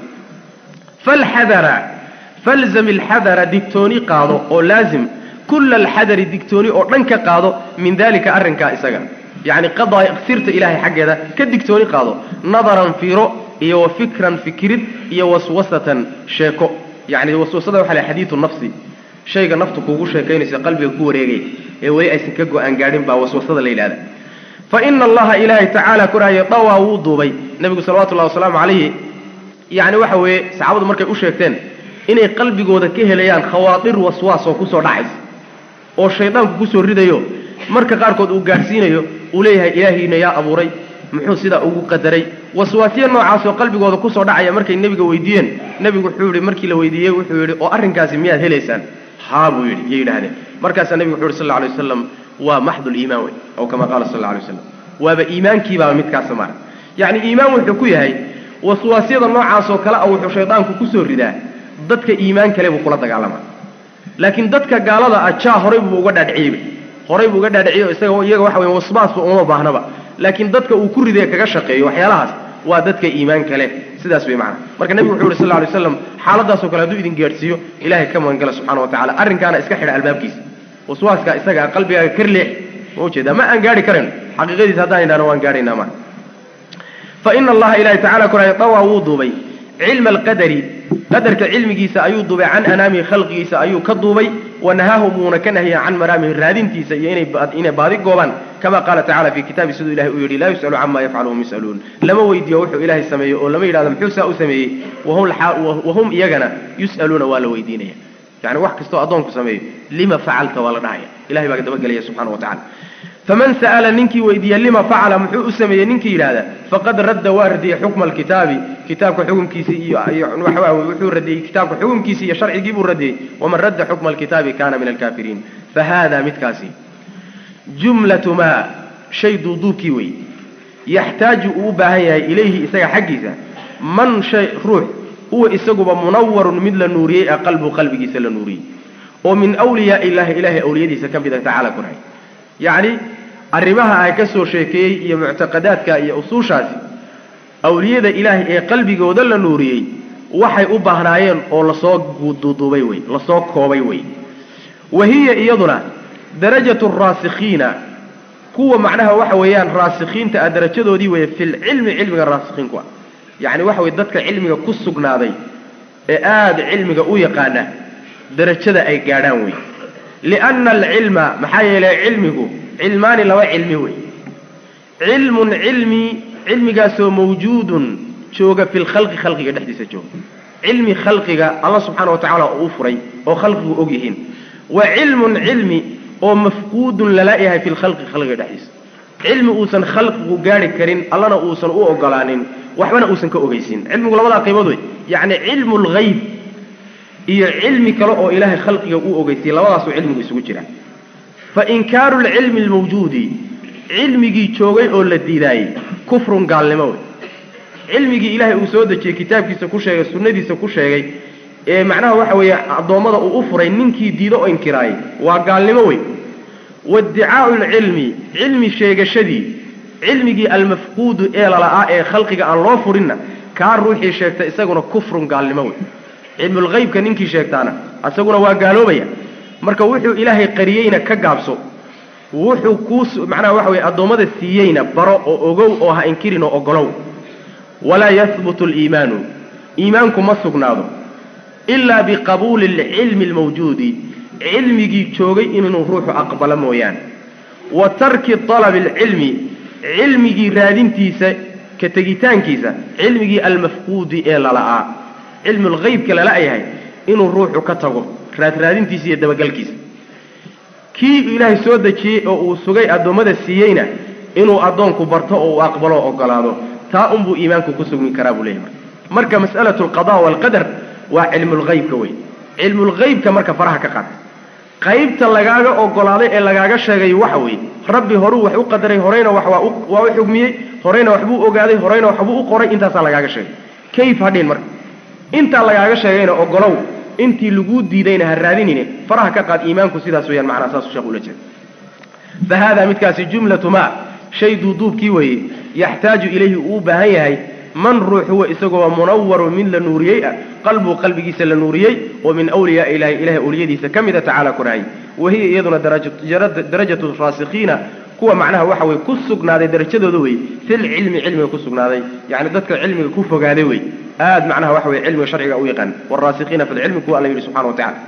falxadara falzam alxadara digtooni qaado oo laazim kulla alxadari digtooni oo dhan ka qaado min dalika arrinkaa isaga yacni qadaa sirta ilaahay xaggeeda ka digtooni qaado nadaran fiiro iyo wa fikran fikirid iyo waswasatan sheeko yacni waswasada waxa la xadiidu nafsi shayga naftu kuugu sheekaynaysa qalbiga ku wareegaya ee weli aysan ka go-aan gaadhin baa waswasada la yidhahda fa ina allaha ilaahay tacaala koraaye dawaa wuu duubay nebigu salawatullahi wasalaamu calayhi yacni waxa weeye saxaabadu markay u sheegteen inay qalbigooda ka helayaan khawaadir waswaas oo kusoo dhacaysa oo shaydaanku kusoo ridayo marka qaarkood uu gaadhsiinayo uu leeyahay ilaahiina yaa abuuray muxuu sidaa ugu qadaray waswaasyo noocaasoo qalbigooda kusoo dhacaya markay nebiga weydiiyeen nebigu wuxuu yihi markii la weydiiyey wuxuu yidhi oo arrinkaasi miyaad helaysaan haa buu yidhi yay yidhahdeen markaasaa nebigu wuxu yhi sal lla alay wasalam waa maxdul iimaan wey aw kama qaala sal alla alay wasalam waaba iimaankiibaaba midkaasa mara yacni iimaan wuxuu ku yahay waswaasyada noocaasoo kale a wuxuu shaydaanku kusoo ridaa dadka iimaan kale buu kula dagaalamaa laakiin dadka gaalada ah jaa horay buu uga dhaadhiciyeyba horay buu uga dhaadhiciyo isaga iyaga waxa weya wasbaasba uma baahnaba laakiin dadka uu ku ridee kaga shaqeeyo waxyaalahaas waa dadka iimaan kale sidaas way macana marka nebigu wuxu uhi sal lla alay slam xaaladaasoo kale hadduu idin gaadhsiiyo ilahay ka magangala subxana wa tacala arrinkaana iska xidha albaabkiisa waswaaska isaga qalbigaaga kar leex ma ujeedaa ma aan gaari karayno xaqiiqadiisa haddaan idhahno waan gaadhaynaa maa fa ina allaha ilahi tacala koraay dawaa wuu duubay cilma alqadari qadarka cilmigiisa ayuu duubay can anaamihi khalqigiisa ayuu ka duubay wanahaahu muuna ka nahiya can maraamihi raadintiisa iyo inay baadi goobaan kama qaala tacala fi kitaabi siduu ilahay uu yidhi laa yus'alu cama yafcalu hum yus'aluun lama weydiiyo wuxuu ilaahay sameeyo oo lama yidhahdo muxuu saa u sameeyey wahum iyagana yus'aluuna waa la weydiinaya yani wax kastoo addoonku sameeyo lima facalta waa la dhahaya ilahay baa dabagelaya subxana wa tacala faman sa'ala ninkii weydiiya lima facala muxuu u sameeyey ninkii yidhahda faqad radda waa radiyey xukma alkitaabi kitaabka xukumkiisii iyo waxa wuxuu radiyey kitaabka xukumkiisii iyo sharcigii buu radiyey waman radda xukma alkitaabi kana min alkaafiriin fahada midkaasi jumlatu maa shay duuduubkii wey yaxtaaju uu u baahan yahay ilayhi isaga xaggiisa man shay ruux huwa isaguba munawarun mid la nuuriyey a qalbu qalbigiisa la nuuriyey oo min wliyaa illahi ilahay awliyadiisa ka mida tacala kunahay yacni arrimaha ay ka soo sheekeeyey iyo muctaqadaadka iyo usuushaasi awliyada ilaahay ee qalbigooda la nuuriyey waxay u baahnaayeen oo lasoo duuduubay wey lasoo koobay wey wa hiya iyaduna darajatu raasikhiina kuwa macnaha waxa weeyaan raasikhiinta ah darajadoodii weeye filcilmi cilmiga raasikhiinku ah yacni waxa weye dadka cilmiga ku sugnaaday ee aada cilmiga u yaqaana darajada ay gaadhaan wey lianna alcilma maxaa yeelay cilmigu cilmaani laba cilmi wey cilmun cilmi cilmigaasoo mawjuudun jooga fi lkhalqi khalqiga dhexdiisa jooga cilmi khalqiga alla subxaana wa tacala oo u furay oo khalqigu og yihiin wa cilmun cilmi oo mafquudun lala yahay fi lkhalqi khalqiga dhexdiisa cilmi uusan khalqigu gaari karin allana uusan u ogolaanin waxbana uusan ka ogeysin cilmigu labadaa qaybood wey yacni cilmu lgayb iyo cilmi kale oo ilaahay khalqiga u ogeysiyey labadaasuu cilmigu isugu jira fa inkaaru lcilmi lmawjuudi cilmigii joogay oo la diidaayey kufrun gaalnimo wey cilmigii ilaahay uu soo dejiyey kitaabkiisa ku sheegay sunnadiisa ku sheegay ee macnaha waxa weeye addoommada uu u furay ninkii diido oo inkiraayey waa gaalnimo wey waiddicaau lcilmi cilmi sheegashadii cilmigii almafquudu ee lala'aa ee khalqiga aan loo furinna kaa ruuxii sheegta isaguna kufrun gaalnimo wey cilmulhaybka ninkii sheegtaana isaguna waa gaaloobaya marka wuxuu ilaahay qariyeyna ka gaabso wuxuu kuu macnaha waxa weye addoommada siiyeyna baro oo ogow oo ha inkirin oo ogolow walaa yahbutu aliimaanu iimaanku ma sugnaado ilaa biqabuuli alcilmi almawjuudi cilmigii joogay inuu ruuxu aqbalo mooyaane wa tarki talabi alcilmi cilmigii raadintiisa ka tegitaankiisa cilmigii almafquudi ee lala'aa cilmulhaybka lala yahay inuu ruuxu ka tago raadraadintiisa iyo dabagalkiisa kii ilaahay soo dejiyey oo uu sugay addoommada siiyeyna inuu addoonku barto oo uu aqbalo o ogolaado taa unbuu iimaanku ku sugmi karaa buu leeyahy marka mas'alatu alqada waalqadar waa cilmulhaybka wey cilmulhaybka marka faraha ka qaata qaybta lagaaga ogolaaday ee lagaaga sheegay waxa weeye rabbi horuu wax u qadaray horeyna wax waa waa u xugmiyey horeyna waxbuu ogaaday horeyna waxbuu u qoray intaasaa lagaaga sheegay kayf hadhin marka intaa lagaaga sheegayna ogolow intii laguu diidayna ha raadinine faraha ka qaad iimaanku sidaas weyaan macnaa saasuu sheekh ula jeeda fa haadaa midkaasi jumlatu maa shay duuduubkii weeye yaxtaaju ilayhi uu u baahan yahay man ruux huwa isagoo munawaru mid la nuuriyey ah qalbuu qalbigiisa la nuuriyey oo min wliyaa ilahi ilahay awliyadiisa ka mida tacaala korahay wa hiya iyaduna darajatu raasikhiina kuwa macnaha waxa weye ku sugnaaday darajadooda wey filcilmi cilmiga ku sugnaaday yani dadka cilmiga ku fogaaday wey aad macnaha waxa weye cilmiga sharciga u yaqaan waraasikiina fi lcilmi kuwa alla yidhi subxana wa tacala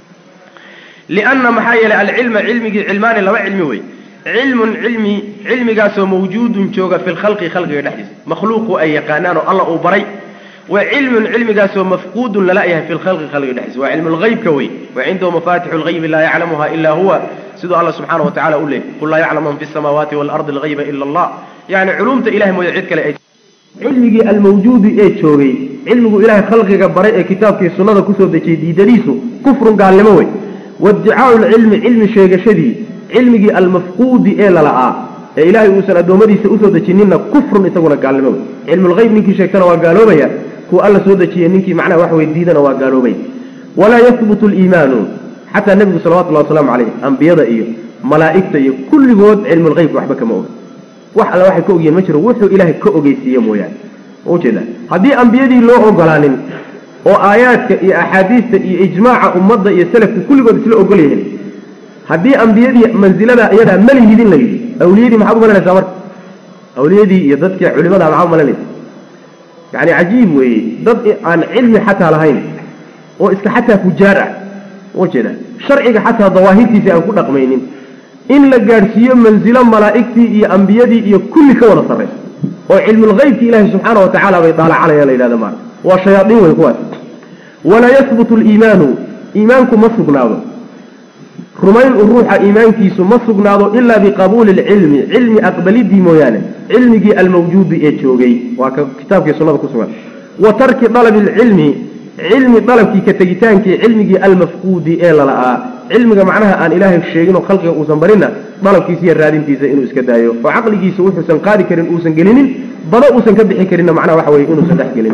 lianna maxaa yeelay alcilma cilmigii cilmaani laba cilmi wey cilmun cilmi cilmigaasoo mawjuudun jooga fi lkhalqi khalqiga dhexdiisa makhluuqu ay yaqaanaan oo alla uu baray wa cilmun cilmigaasoo mafquudun lala yahay fi lkhalqi khalqiga dhexdiisa waa cilmu lhaybka wey wa cindahu mafatixu lghaybi laa yaclamuha ila huwa siduu alla subxaana wa tacala u leeyay qul laa yaclamu man fi samaawaati waalardi alghayba ila allah yani culumta ilahay mooya cid kale ay cilmigii almawjuudi ee joogay cilmigu ilahay khalqiga baray ee kitaabkii sunnada kusoo dejiyey diidadiisu kufrun gaalnimo wey waiddicaau lcilmi cilmi sheegashadii cilmigii almafquudi ee lala'aa ee ilaahay uusan addoommadiisa usoo dejinina kufrun isaguna gaalnimo wey cilmulhayb ninkii sheegtana waa gaaloobaya kuwa alla soo dejiyey ninkii macnaha wax wey diidana waa gaaloobay walaa yahbutu liimaanu xataa nebigu salawatullahi wasalaamu calayh ambiyada iyo malaa'igta iyo kulligood cilmulqeybka waxba kama oga wax alle waxay ka ogyihiin ma jiro wuxuu ilaahay ka ogeysiiye mooyaane ujeeda haddii ambiyadii loo ogolaanin oo aayaadka iyo axaadiista iyo ijmaaca ummadda iyo salafka kulligood isla ogol yihiin haddii ambiyadii mansilada iyadaa malihidin la yidhi awliyadii maxaad u malanaysaa marka awliyadii iyo dadkii culimada maxaad u malanaysa yani cajiib weeye dad aan cilmi xataa lahayn oo iska xataa fujaar ah ujeeda sharciga xataa dawaahirtiisa aan ku dhaqmaynin in la gaadhsiiyo mansilo malaa'igtii iyo ambiyadii iyo kulli ka wada sarraysa oo cilmulhaybki ilaahi subxaana wa tacaala bay daalacanayaan la yidhahda maara waa shayaaiin wey kuwaas walaa yahbutu liimaanu iimaanku ma sugnaado rumayn u ruuxa iimaankiisu ma sugnaado ilaa biqabuuli lcilmi cilmi aqbalidii mooyaane cilmigii almawjuudi ee joogay waa ka kitaabkii sunnada ku sugan wa tarki dalabi lcilmi cilmi dalabkii ka tegitaankii cilmigii almafquudi ee lala'aa cilmiga macnaha aan ilaahay sheegin oo khalqiga uusan barinna dalabkiisa iyo raadintiisa inuu iska daayo oo caqligiisa wuxuusan qaadi karin uusan gelinin bada uusan ka bixi karinna macnaha waxa weye inuusan dhex gelin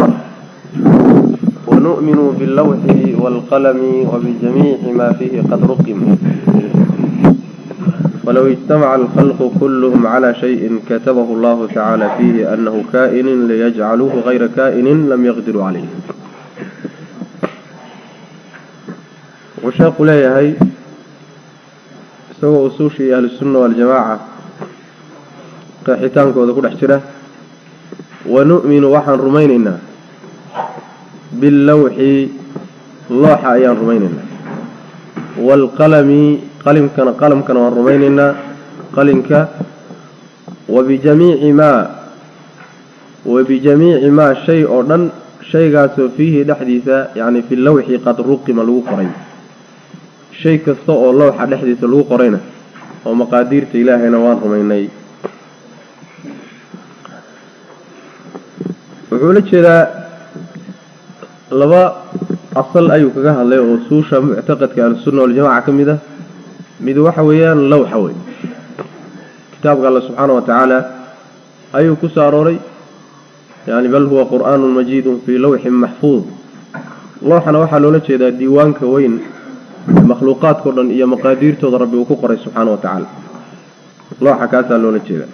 ونؤمن باللوح والقلم وبجميع ما فيه قد رقم ولو اجتمع الخلق كلهم على شيء كتبه الله تعالى فيه أنه كائن ليجعلوه غير كائن لم يقدروا عليه وشاق ليهي سوى أسوشي أهل السنة والجماعة قاحتانك وذكور احتراه ونؤمن وحن رميننا باللوح لوح أيان رميننا والقلم قلم كان قلم كان رميننا قلمك وبجميع ما وبجميع ما شيء أردن شيء قاسو فيه دحديثة يعني في اللوح قد رقم لو قرين شيء كستو اللوح دحديث لو قرين ومقادير إلهي نوان رميني وحولة كذا laba asal ayuu kaga hadlay oo suusha muctaqadka ahlusunna waljamaca ka mid ah mid waxa weeyaan lowxa wey kitaabka alla subxaana wa tacaala ayuu ku soo arooray yani bal huwa qur'aanun majiidun fii lawxin maxfuud lowxana waxaa loola jeedaa diiwaanka weyn makhluuqaadkao dhan iyo maqaadiirtooda rabbi uu ku qoray subxaana wa tacaala lowxa kaasaa loola jeedaa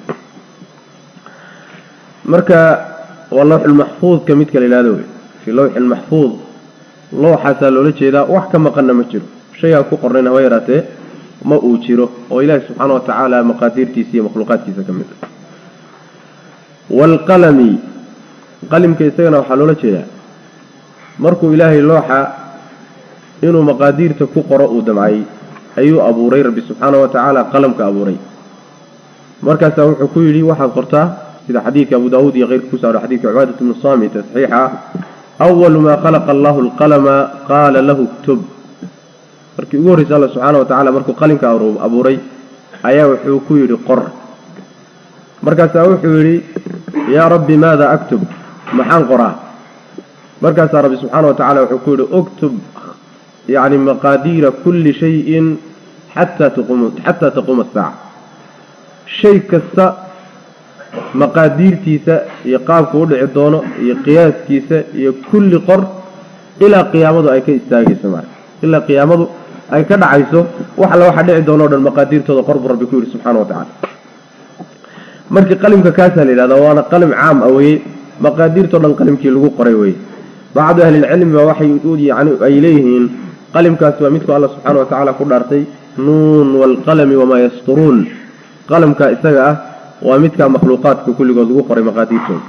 marka waa lawxulmaxfuudka midka la yihahdo wey fii lawxin maxfuud lowxaasaa loola jeedaa wax ka maqanna ma jiro shaygaa ku qornayn haba yaraatee ma uu jiro oo ilaahi subxaana wa tacaala maqaadiirtiisa iyo makhluuqaadkiisa ka mid ah waalqalami qalimka isagana waxaa loola jeedaa markuu ilaahay looxa inuu maqaadiirta ku qoro uu damcay ayuu abuuray rabbi subxaana wa tacaala qalamka abuuray markaasaa wuxuu ku yidhi waxaad qortaa sida xadiidka abu daawuud iyo keyrka ku saaro xadiidka cubaadat bnu saamit ee saxiixa ah awalu maa khalaqa allahu alqalama qaala lahu ktub markii ugu horreysa alla subxaana wa tacala markuu qalinka abuuray ayaa wuxuu ku yidhi qor markaasaa wuxuu yidhi yaa rabbi maada aktub maxaan qoraa markaasaa rabbi subxaana wa tacala wuxuu ku yidhi uktub yacni maqaadiira kulli shayin xataa taqum xataa taquuma asaaca shay kasta maqaadiirtiisa iyo qaabku u dhici doono iyo qiyaaskiisa iyo kulli qor ilaa qiyaamadu ay ka istaagayso maa ilaa qiyaamadu ay ka dhacayso wax alla waxa dhici doono o dhan maqaadiirtooda qor buu rabbi ku yidhi subxana wa tacala markii qalimka kaasaa la yidhahdaa waana qalim caam ah weye maqaadiirtao dhan qalimkii lagu qoray weye bacdu ahlilcilmi baa waxay yani ay leeyihiin qalimkaasi waa midku alla subxaana wa tacaala ku dhaartay nuun waalqalami wamaa yasturuun qalamka isaga ah waa midkaa makhluuqaadka kulligood lagu qoray maqaadiirtooda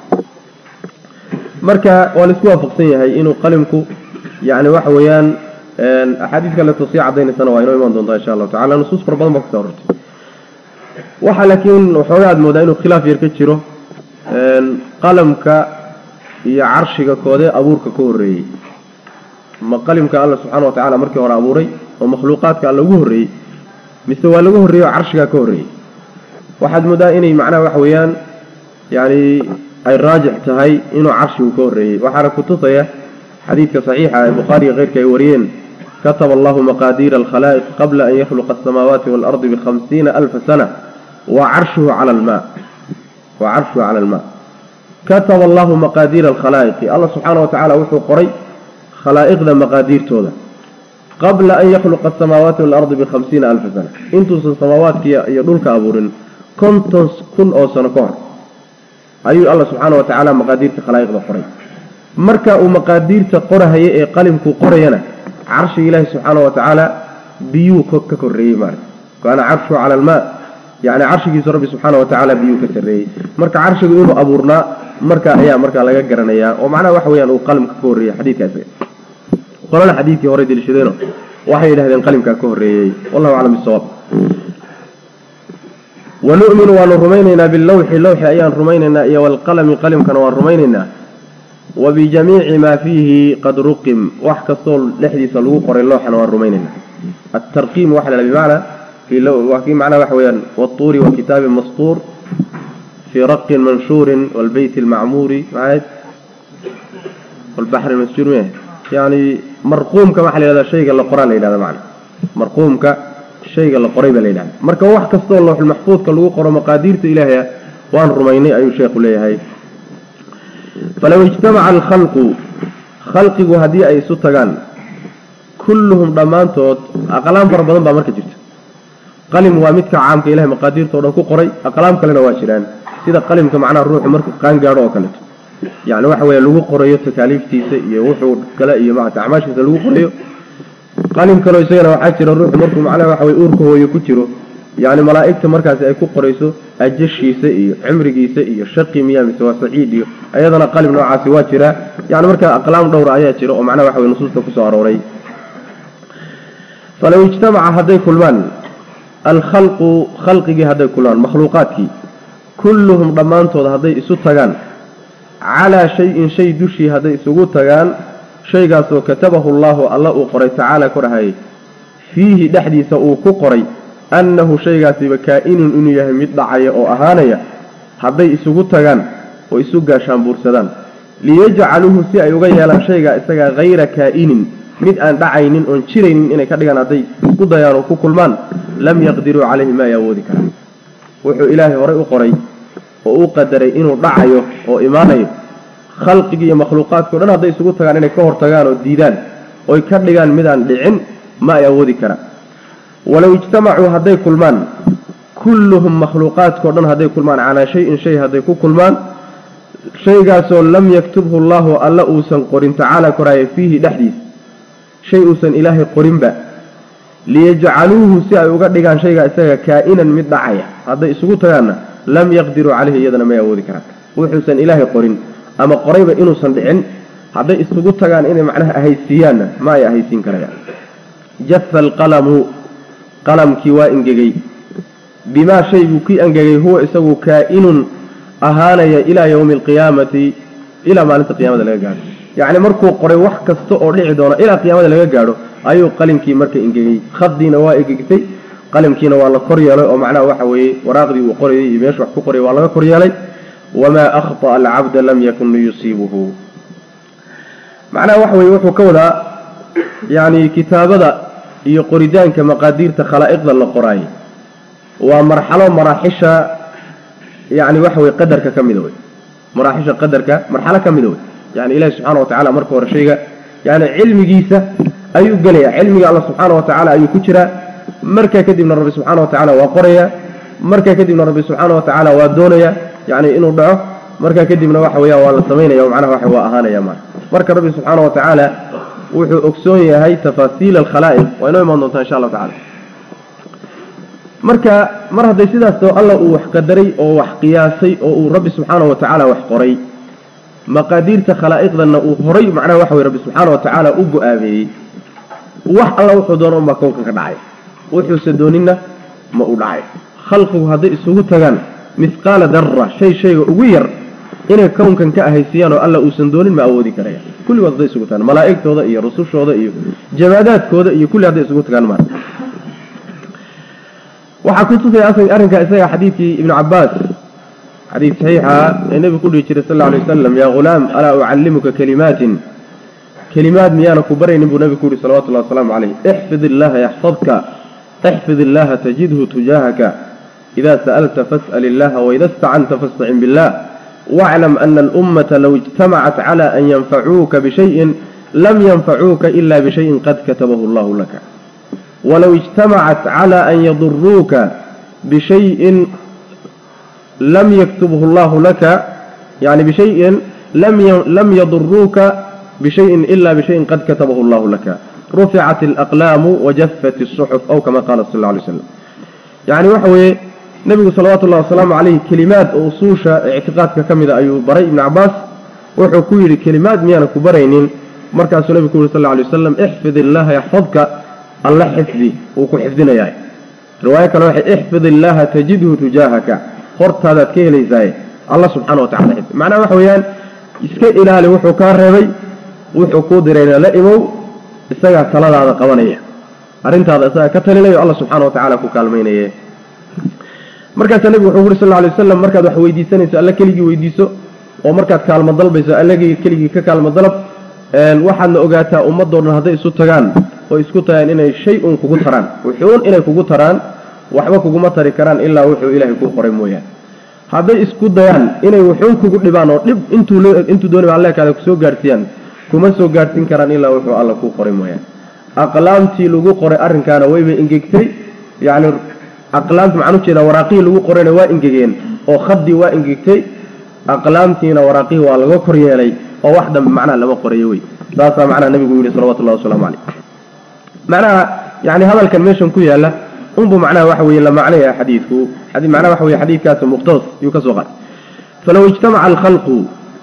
marka waa la isku waafaqsan yahay inuu qalimku yani waxa weeyaan axaadiis kaleeto sii cadaynaysana waa inoo imaan doontaa insha allahu tacala nusuus fara badan baa kuso arortay waxaa laakiin waxoogaa aad moodaa inuu khilaaf yar ka jiro qalamka iyo carshiga koodee abuurka ka horreeyey ma qalimka alla subxaana wa tacala markii hore abuuray oo makhluuqaadka alla ugu horreeyey mise waa laga horreeyey oo carshigaa ka horreeyey waxaad moodaa inay macnaha waxa weeyaan yani ay raajix tahay inuu carshigu ka horreeyey waxaana kutusaya xadiidka saxiixa ee bukhaariga keyrka ay wariyeen kataba allahu maqaadiira alkhalaa'iq qabla an yakhluqa asamaawaati waalardi bikhamsiina alfa sana wa carshuhu cala almaa wa carshuhu cala almaa kataba allahu maqaadiira alkhalaa'iqi allah subxaana wa tacaala wuxuu qoray khalaa'iqda maqaadiirtooda qabla an yakhluqa asamaawaati waalardi bikhamsiina alfa sana intuusan samaawaadkiiya iyo dhulka abuurin konton kun oo sano ka hor ayuu alla subxaana wa tacaala maqaadiirta khalaa'iqda qoray marka uu maqaadiirta qorahaya ee qalimkuu qorayana carshiga ilaahi subxaana wa tacaala biyuu ka korreeyey maarata kaana carshu cala almaa yani carshigiisu rabbi subxaana wa tacaala biyuu ka sarreeyey marka carshigu inuu abuurnaa marka ayaa markaa laga garanayaa oo macnaha waxa weyaan uu qalimka ka horreeyey xadiidka isaga qolana xadiidkii hore deliishadeeno waxay yidhahdeen qalimkaa ka horreeyey wallahu aclam bisawaab wanu'minu waanu rumaynaynaa bilawxi lawxi ayaan rumaynaynaa iyo waalqalami qalimkana waan rumaynaynaa wa bijamiici maa fiihi qad ruqim wax kastoo dhexdiisa lagu qoray looxana waan rumaynaynaa altarqiim waxa la bimacnaa waa kii macnaha waxa weeyaan watuuri wa kitaabin mastuur fii raqin manshuurin waalbeyti almacmuuri maxayd walbaxri masjuur miya yani marquumka waxaa la yidhahdaa shayga la qoraa la yidhahda macna marquumka shayga la qoray baa la yidhahda marka wax kastoo lawxulmaxfuudka lagu qoro maqaadiirta ilaahaya waan rumaynay ayuu sheekhu leeyahay falow ijtamaca alkhalqu khalqigu haddii ay isu tagaan kulluhum dhammaantood aqlaam fara badan baa marka jirta qalim waa midka caamka ilahay maqaadiirta o dhan ku qoray aqlaam kalena waa jiraan sida qalimka macnaha ruuxu markuu qaan gaadho oo kaleeto yani waxa weeye lagu qorayo takaaliiftiisa iyo wuxuu kale iyo maarata acmaashiisa lagu qorayo qalim kaleo isagana waxaa jira ruuxu markuu macnaha waxa weye uurka hooyo ku jiro yani malaa'igta markaasi ay ku qorayso ajashiisa iyo cimrigiisa iyo shaqi miya mise waa saciid iyo iyadana qalim noocaasi waa jiraa yani markaa aqlaam dhowra ayaa jira oo macnaha waxa weye nusuusta kusoo arooray falow ijtamaca hadday kulmaan alkhalqu khalqigii hadday kulmaan makhluuqaadkii kulluhum dhammaantood hadday isu tagaan calaa shay-in shay dushii hadday isugu tagaan shaygaasoo katabahu allaahu alla uu qoray tacaala korahayay fiihi dhexdiisa uu ku qoray annahu shaygaasiba kaa-inun inuu yahay mid dhacaya oo ahaanaya hadday isugu tagaan oo isu gaashaan buursadaan liyajcaluuhu si ay uga yeelaan shaygaa isagaa hayra kaa-inin mid aan dhacaynin oon jiraynin inay ka dhigaan hadday isku dayaan oo ku kulmaan lam yaqdiruu calayhi ma ay awoodi karaan wuxuu ilaahay horay u qoray oo uu qadaray inuu dhacayo oo imaanayo khalqigii iyo makhluuqaadkao dhan hadday isugu tagaan inay ka hortagaan oo diidaan oy ka dhigaan midaan dhicin ma ay awoodi karaan walow ijtamacuu hadday kulmaan kulluhum makhluuqaadkao dhan hadday kulmaan calaa shay-in shay hadday ku kulmaan shaygaasoo lam yaktubhu allaahu alla uusan qorin tacaala koraaye fiihi dhexdiisa shay uusan ilaahay qorinba liyajcaluuhu si ay uga dhigaan shaygaa isaga kaa-inan mid dhacaya hadday isugu tagaanna lam yaqdiruu caleyhi iyadana may awoodi karaan wuxuusan ilaahay qorin ama qorayba inuusan dhicin hadday isugu tagaan inay macnaha ahaysiiyaanna ma ay ahaysiin karayaan jafa alqalamu qalamkii waa engegay bimaa shayguu kii engegay huwa isagu kaa-inun ahaanaya ilaa yowmi alqiyaamati ilaa maalinta qiyamada laga gaadho yacni markuu qoray wax kasta oo dhici doona ilaa qiyaamada laga gaadho ayuu qalimkii marka engegay khadiina waa engegtay qalimkiina waa la kor yeelay oo macnaha waxa weeye waraaqdii uu qorayay iyo meeshu wax ku qorayay waa laga kor yeelay wamaa akhطأa alcabda lam yakun liyusiibuhu macnaha waxa weye wuxuu ka wadaa yani kitaabada iyo qoritaanka maqaadiirta khalaa'iqda la qoraayay waa marxalo maraaxisha yani waxa weye qadarka ka mida wey maraaxisha qadarka marxalo ka mida wey yani ilahi subxaana wa tacala marka hore shayga yani cilmigiisa ayuu gelaya cilmiga alla subxaana wa tacaala ayuu ku jiraa markaa kadibna rabbi subxaana wa tacaala waa qoraya markaa kadibna rabbi subxaana wa tacaala waa doonaya yani inuu dhaco markaa kadibna waxa weeyaan waa la samaynaya o macnaha waxa waa ahaanaya ma marka rabbi subxaana wa tacaala wuxuu ogsoon yahay tafaasiil alkhalaa'iq waa inoo imaan doontaa insha allahu tacala marka mar hadday sidaasoo alla uu wax qadaray oo wax qiyaasay oo uu rabbi subxaana wa tacaala wax qoray maqaadiirta khalaa'iqdanna uu horay macnaha waxa weye rabbi subxaana wa tacaala u go-aameeyey wax alla wuxuu doono unbaa kownkan ka dhacay wuxuuse dooninna ma u dhacay khalqigu hadday isugu tagaan mihqaala darra shay shayga ugu yar inay kownkan ka ahaysiiyaan oo alla uusan doonin ma awoodi karaya kulligood hadday isugu tagaan malaa'igtooda iyo rusushooda iyo jamaadaadkooda iyo kulli hadday isugu tagaan maa waxaa ku tusaya arrinkaa isaga xadiidkii ibnu cabaas xadiid saxiixa ee nebigu ku dhihi jiray sal lla alay wasalam yaa ghulaam alaa ucallimuka kalimaatin kelimaad miyaana ku baraynin buu nebigu ku yihi salawatullahi wasalaamu calayh ixfid illaha yaxfadka ixfid illaha tajidhu tujaahaka ida sa'alta fas'al illaha waida istacanta fastacin billah واعلم أن الأمة لو اجتمعت على أن ينفعوك بشيء لم ينفعوك إلا بشيء قد كتبه الله لك ولو اجتمعت على أن يضروك بشيء لم يكتبه الله لك يعني بشيء لم لم يضروك بشيء إلا بشيء قد كتبه الله لك رفعت الأقلام وجفت الصحف أو كما قال صلى الله عليه وسلم يعني وحوي نبي صلوات الله وسلامه عليه كلمات أصوش اعتقاد كمدة أيو بري بن عباس وحو كويري كلمات ميانا كبرينين مركز النبي صلى الله عليه وسلم احفظ الله يحفظك الله حفظي وكو حفظنا ياي رواية كان واحد احفظ الله تجده تجاهك خرط هذا كيلي زي الله سبحانه وتعالى حفظ معناه وحويان iska ilaali wuxuu kaa reebay wuxuu kuu dirayna la imow isagaa taladaada qabanaya arrintaada isagaa ka talinayo alla subxaana wa tacaala ku kaalmaynaye markaasaa nebigu wuxuu uri sal alay wasalam markaad wax weydiisanayso alla keligii weydiiso oo markaad kaalmo dalbayso allagii keligii ka kaalmo dalab waxaadna ogaataa ummadoo dhan hadday isu tagaan oo isku tagaan inay shay un kugu taraan wuxuun inay kugu taraan waxba kuguma tari karaan ilaa wuxuu ilaahay kuu qoray mooyaane hadday isku dayaan inay wuxuun kugu dhibaan oo dhib intuu intuu doonay alleekaada kusoo gaadhsiiyaan kuma soo gaadhsiin karaan ilaa wuxuu alla kuu qoray mooyaane aqlaamtii lagu qoray arrinkaana wayba ingegtay yacni aqlaamti maxaan ujeedaa waraaqihii lagu qorayna waa ingegeen oo khaddii waa ingegtay aqlaamtiina waraaqihii waa laga kor yeelay oo wax dambe macnaha lama qorayo wey saasaa macnaha nabigu yidhi salawatullahi wasalaamu caleyh macnaha yani hadalkan meeshan ku yaalla unbu macnaha waxa weeye la macnaya xadiidku macnaha waxa weye xadiidkaasi muqtadas yuu ka soo qaatay falow ijtamaca alkhalqu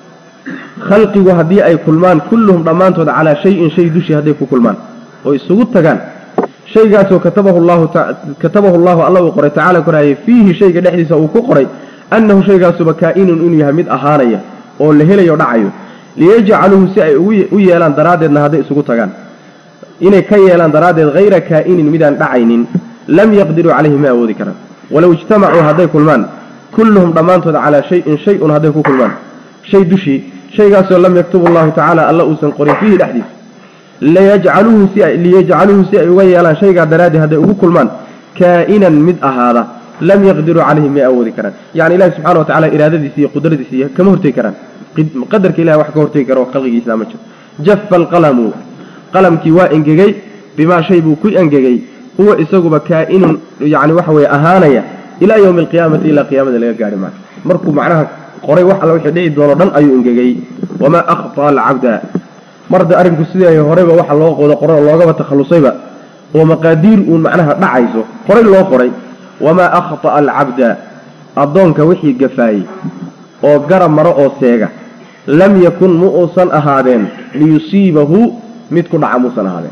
khalqigu haddii ay kulmaan kulluhum dhammaantood calaa shayin shay dushii hadday ku kulmaan oo isugu tagaan shaygaasoo katabahu llahu katabahu llahu alla uu qoray tacala koraaye fiihi shayga dhexdiisa uu ku qoray annahu shaygaasuba kaa-inun inuu yahay mid ahaanaya oo la helayo dhacayo liyajcaluhu si ay u yeelaan daraaddeedna hadday isugu tagaan inay ka yeelaan daraaddeed hayra kaa'inin midaan dhacaynin lam yaqdiruu calayhi ma awoodi karaan walow ijtamacuu hadday kulmaan kulluhum dhammaantood calaa shayin shay-un hadday ku kulmaan shay dushii shaygaasoo lam yaktubu allahu tacaala alla uusan qorin fiihi dhexdiisa liyajcaluuhu si ay liyajcaluuhu si ay uga yeelaan shaygaa daraaddeed hadday ugu kulmaan kaa'inan mid ahaada lam yaqdiruu calayhi may awoodi karaan yacni ilahi subxana wa tacala iraadadiisa iyo qudradiisa iyo kama hortegi karaan qadarka ilahi wax ka hortegi karo khalqigiisa ma jiro jafa alqalamu qalamkii waa engegey bimaa shay buu ku engegey huwa isaguba kaa-inun yani waxa weye ahaanaya ilaa yowmi alqiyaamati ilaa qiyaamada laga gaari maayo markuu macnaha qoray wax alla wixii dhici doono dhan ayuu engegey wamaa akhtaa alcabda marda arrinku sidii horeyba waxa loo qodo qoray oo loogaba takhallusayba oo maqaadiir uun macnaha dhacayso qoray loo qoray wamaa akhta'a alcabda addoonka wixii gafaayey oo garab maro oo seega lam yakun mu uusan ahaadeen liyusiibahu mid ku dhaca muusan ahaadeen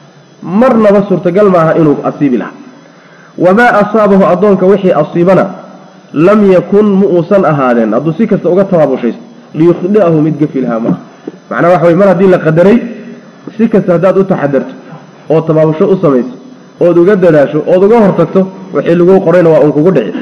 marnaba suurtagal maaha inuu asiibi lahaa wamaa asaabahu addoonka wixii asiibana lam yakun mu uusan ahaadeen hadduu si kasta uga tabaabushaysto liyukhdi'ahu mid gafi lahaa maaha macnaa waxa wey mar haddii la qadaray si kasta haddaad u taxadarto oo tabaabusho u samayso ood uga dadaasho ood uga hortagto wixii laguu qorayna waa uun kugu dhici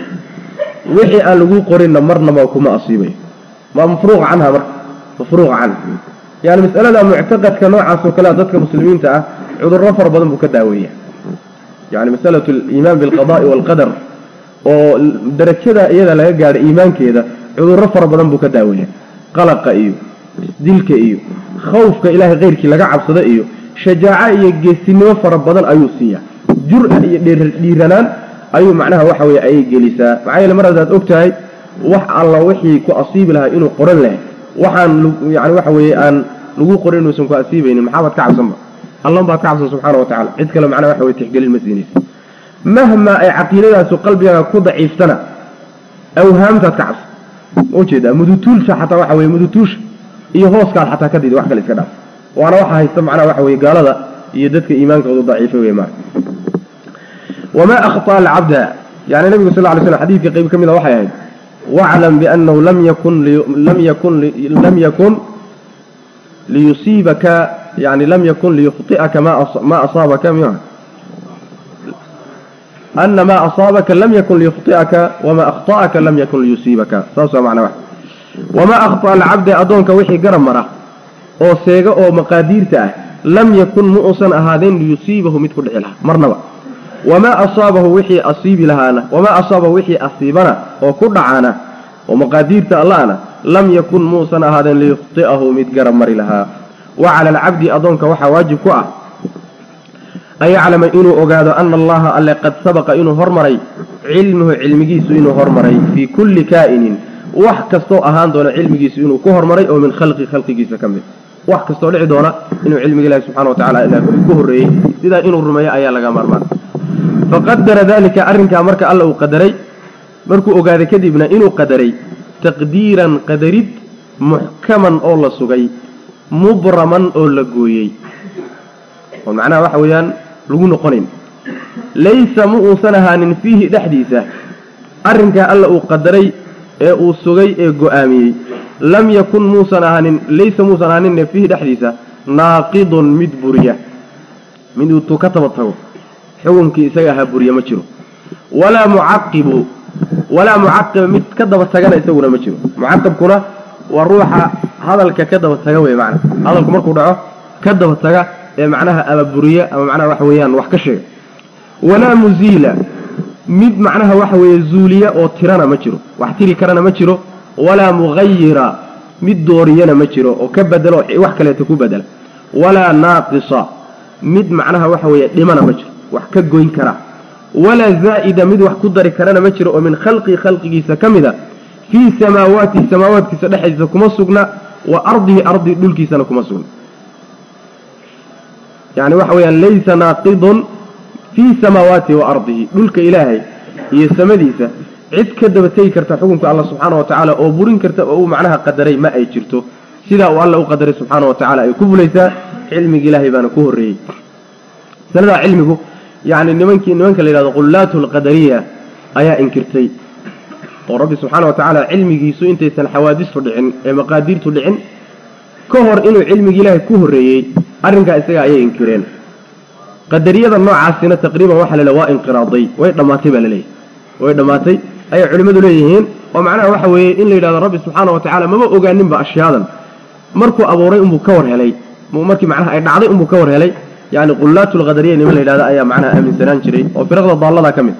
wixii aan laguu qorinna marnaba kuma asiibayo maa mafruuqa canha marka mafruuqa canha yani masalada muctaqadka noocaas oo kalea dadka muslimiinta ah cudurro fara badan buu ka daaweeya yani masalatu aliimaan bilqada'i waalqadar oo darajada iyada laga gaadho iimaankeeda cudurro fara badan buu ka daaweeya qalaqa iyo dilka iyo khawfka ilaahay keyrkii laga cabsado iyo shajaaco iyo geesinimo fara badan ayuu siiyaa jur-a iyo dhiiranaan ayuu macnaha waxa weye ayay gelisaa maxaa yeele mar haddaad og tahay wax alla wixii ku asiibi lahaa inuu qoran lahay waxaan yani waxa weeye aan lagu qorin inuusan ku asiibaynin maxaabaad ka cabsanba allan baad ka cabsan subxaana wa tacala cid kale macnaha waxa weye tixgelin ma siinaysa mahmaa ay caqiidadaasu qalbigaaga ku daciiftana awhaamtaad ka cabsan ma ujeedaa mudutuulsha xataa waxa weye mudutuusha iyo hooskaad xataa ka didi wax kale iska dhaaf waana waxa haysta macnaha waxa weye gaalada iyo dadka iimaankoodu daciifay wey marka wamaa akhطأ alcabda yani nabigu sal ly slam xadiidka qayb ka mida waxay ahayd waclam biannahu lam yakun lam yakun lam yakun liyusiibaka yani lam yakun liyukhطi'aka ma asaabaka m ana ma asaabaka lam yakun liyukhطi'aka wama akhطa'aka lam yakun liyusiibaka saas waa macna wax wamaa akhطأ alcabda addoonka wixii garab mara oo seega oo maqaadiirta ah lam yakun mu uusan ahaadeen liyusiibahu mid ku dhici lahaa marnaba wamaa asaabahu wixii asiibi lahaana wamaa asaabahu wixii asiibana oo ku dhacana oo maqaadiirta allahna lam yakun muusan ahaadeen liyukhti'ahu mid garab mari lahaa wa cala alcabdi addoonka waxaa waajib ku ah an yaclama inuu ogaado ana allaha alle qad sabaqa inuu hormaray cilmuhu cilmigiisu inuu hormaray fii kulli kaa'inin wax kastoo ahaan doona cilmigiisu inuu ku hormaray oo min khalqi khalqigiisa ka mid wax kastoo dhici doona inuu cilmiga ilahi subxana wa tacala ilaah ku horreeyey sidaa inuu rumeeyo ayaa laga maarmaan faqadara dalika arrinkaa marka alla uu qadaray markuu ogaaday kadibna inuu qadaray taqdiiran qadarid muxkaman oo la sugay mubraman oo la gooyey oo macnaha waxa weeyaan lagu noqonayn laysa ma uusan ahaanin fiihi dhexdiisa arrinkaa alla uu qadaray ee uu sugay ee go-aamiyey lam yakun muusan ahaanin laysa muusan ahaaninne fiihi dhexdiisa naaqidun mid buriya mid uutuu ka taba tago xukunkii isaga ahaa buriya ma jiro walaa mucaqibu walaa mucaqiba mid ka daba tagana isaguna ma jiro mucaqibkuna waa ruuxa hadalka ka daba taga wey macna hadalku markuu dhaco ka daba taga ee macnaha ama buriya ama macnaha waxa weeyaan wax ka sheega walaa muziila mid macnaha waxa weeye zuuliya oo tirana ma jiro wax tiri karana ma jiro walaa mughayira mid dooriyana ma jiro oo ka bedelo wax kaleeto ku bedela walaa naaqisa mid macnaha waxa weeye dhimana ma jiro wax ka goyn kara walaa zaa'ida mid wax ku dari karana ma jiro oo min khalqii khalqigiisa ka mid a fii samaawaati samaawaadkiisa dhexdiisa kuma sugna wa ardihi ardi dhulkiisana kuma sugna yani waxa weeyaan laysa naaqidun fii samaawaati wa ardihi dhulka ilaahay iyo samadiisa cid ka daba tegi karta xukunka alla subxaana wa tacaala oo burin karta oo uu macnaha qadaray ma ay jirto sidaa uu alla u qadaray subxaana wa tacala ay ku fulaysaa cilmiga ilaahay baana ku horreeyey masaladaa cilmigu yacni nimankii nimanka la yidhahdo qullaatu alqadariya ayaa inkirtay oo rabbi subxaana wa tacaala cilmigiisu intaysan xawaadistu dhicin ee maqaadiirtu dhicin ka hor inuu cilmiga ilaahay ku horreeyey arrinkaa isaga ayay inkireen qadariyada noocaasina taqriiban waxa la leeyahay waa inqiraaday way dhammaatay baa la leeyahay way dhammaatay ayay culimmadu leeyihiin oo macnaha waxa weeye in la yidhahdo rabbi subxaana wa tacala maba ogaaninba ashyaadan markuu abuuray unbuu ka war helay markii macnaha ay dhacday unbuu ka war helay yani qullaatulqadariya niman la yidhahda ayaa macnaha aaminsanaan jiray oo firaqda daallada ka mid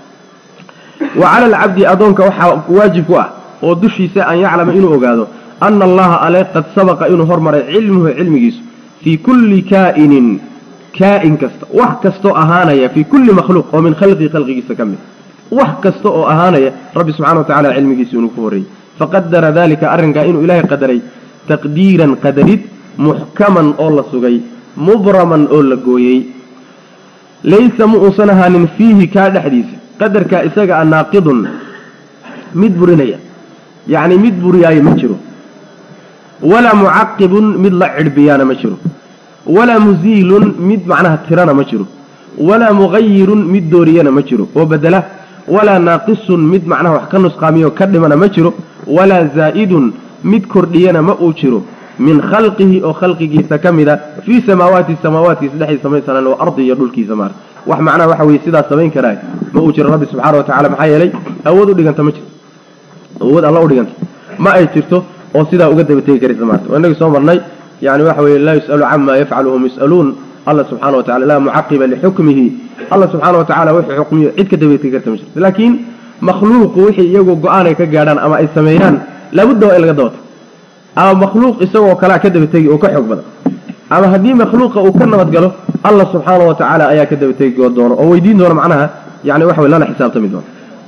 wa cala alcabdi addoonka waxaa waajib ku ah oo dushiisa an yaclama inuu ogaado ana allaha ale qad sabaqa inuu hormaray cilmuhu cilmigiisu fii kulli kaa'inin kaa'in kasta wax kastoo ahaanaya fii kulli makhluuq oo min khalqii khalqigiisa ka mid wax kasta oo ahaanaya rabbi subxana wa tacala cilmigiisa inuu ku horreeyey faqadara dalika arrinkaa inuu ilaahay qadaray taqdiiran qadarid muxkaman oo la sugay mubraman oo la gooyey laysa ma uusan ahaanin fiihi kaa dhexdiisa qadarkaa isaga a naaqidun mid burinaya yacni mid buriyaayo ma jiro walaa mucaqibun mid la cidhbiyaana ma jiro walaa muziilun mid macnaha tirana ma jiro walaa mughayirun mid dooriyana ma jiro oo bedela walaa naaqisun mid macnaha wax ka nusqaamiyo ka dhimana ma jiro walaa zaa'idun mid kordhiyana ma uu jiro min khalqihi oo khalqigiisa ka mida fii samaawaati samaawaatkiisa dhexdiisa samaysanan oo ardi iyo dhulkiisa maarta wax macnaha waxa weye sidaas samayn karaa ma uu jiro rabbi subxaana wa tacala maxaa yeelay awood u dhiganta ma jirto awood alla u dhiganta ma ay jirto oo sidaa uga daba tegi karaysa maarta waa inagii soo marnay yani waxa weye laa yus'alu cama yafcalu hum yus'aluun alla subxana wa tacala laa mucaqiba lixukmihi alla subxaana wa tacala wuxuu xukmiyo cid ka daba tegi karta ma jirto laakiin makhluuqu wixii iyagu go-aan ay ka gaadhaan ama ay sameeyaan laabudda waa in laga dabato ama makhluuq isagoo kalea ka daba tegi oo ka xoog badan ama haddii makhluuqa uu ka nabadgalo allah subxaana wa tacaala ayaa ka daba tegi doono oo weydiin doona macnaha yani waxa wey lana xisaabtami doono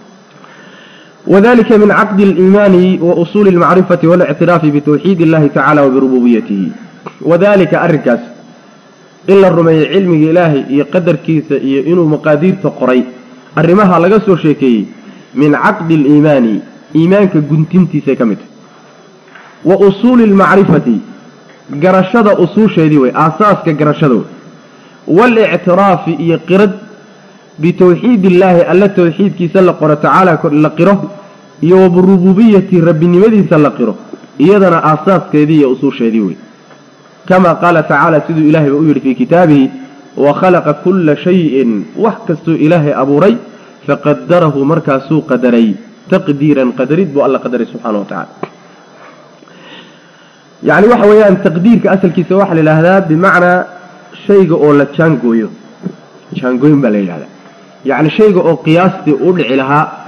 wadalika min caqdi aliimaani wa usuuli almacrifati walictiraafi bitawxiid illahi tacala wa birububiyatihi wadalika arrinkaas in la rumeeyey cilmiga ilaahay iyo qadarkiisa iyo inuu maqaadiirta qoray arrimaha laga soo sheekeeyey min caqdi aliimaani iimaanka guntintiisay ka mid tahay wa usuuli almacrifati garashada usuusheedii wey aasaaska garashada wey waalictiraafi iyo qirad bitawxiid illaahi alla tawxiidkiisa la qoro tacaala la qiro iyo wa birububiyati rabbinimadiisa la qiro iyadana aasaaskeedii iyo usuusheedii wey kama qaala tacaala siduu ilaahay ba u yidhi fii kitaabihi wa khalaqa kulla shayin wax kastuu ilaahay abuuray faqadarahu markaasuu qadaray taqdiiran qadarid buu alla qadaray subxana wa tacala yacni waxa weeyaan taqdiirka asalkiisa waxaa la yidhaahdaa bimacnaa shayga oo la jaangooyo jaangooyin baa la yidhahdaa yacni shayga oo qiyaastii u dhici lahaa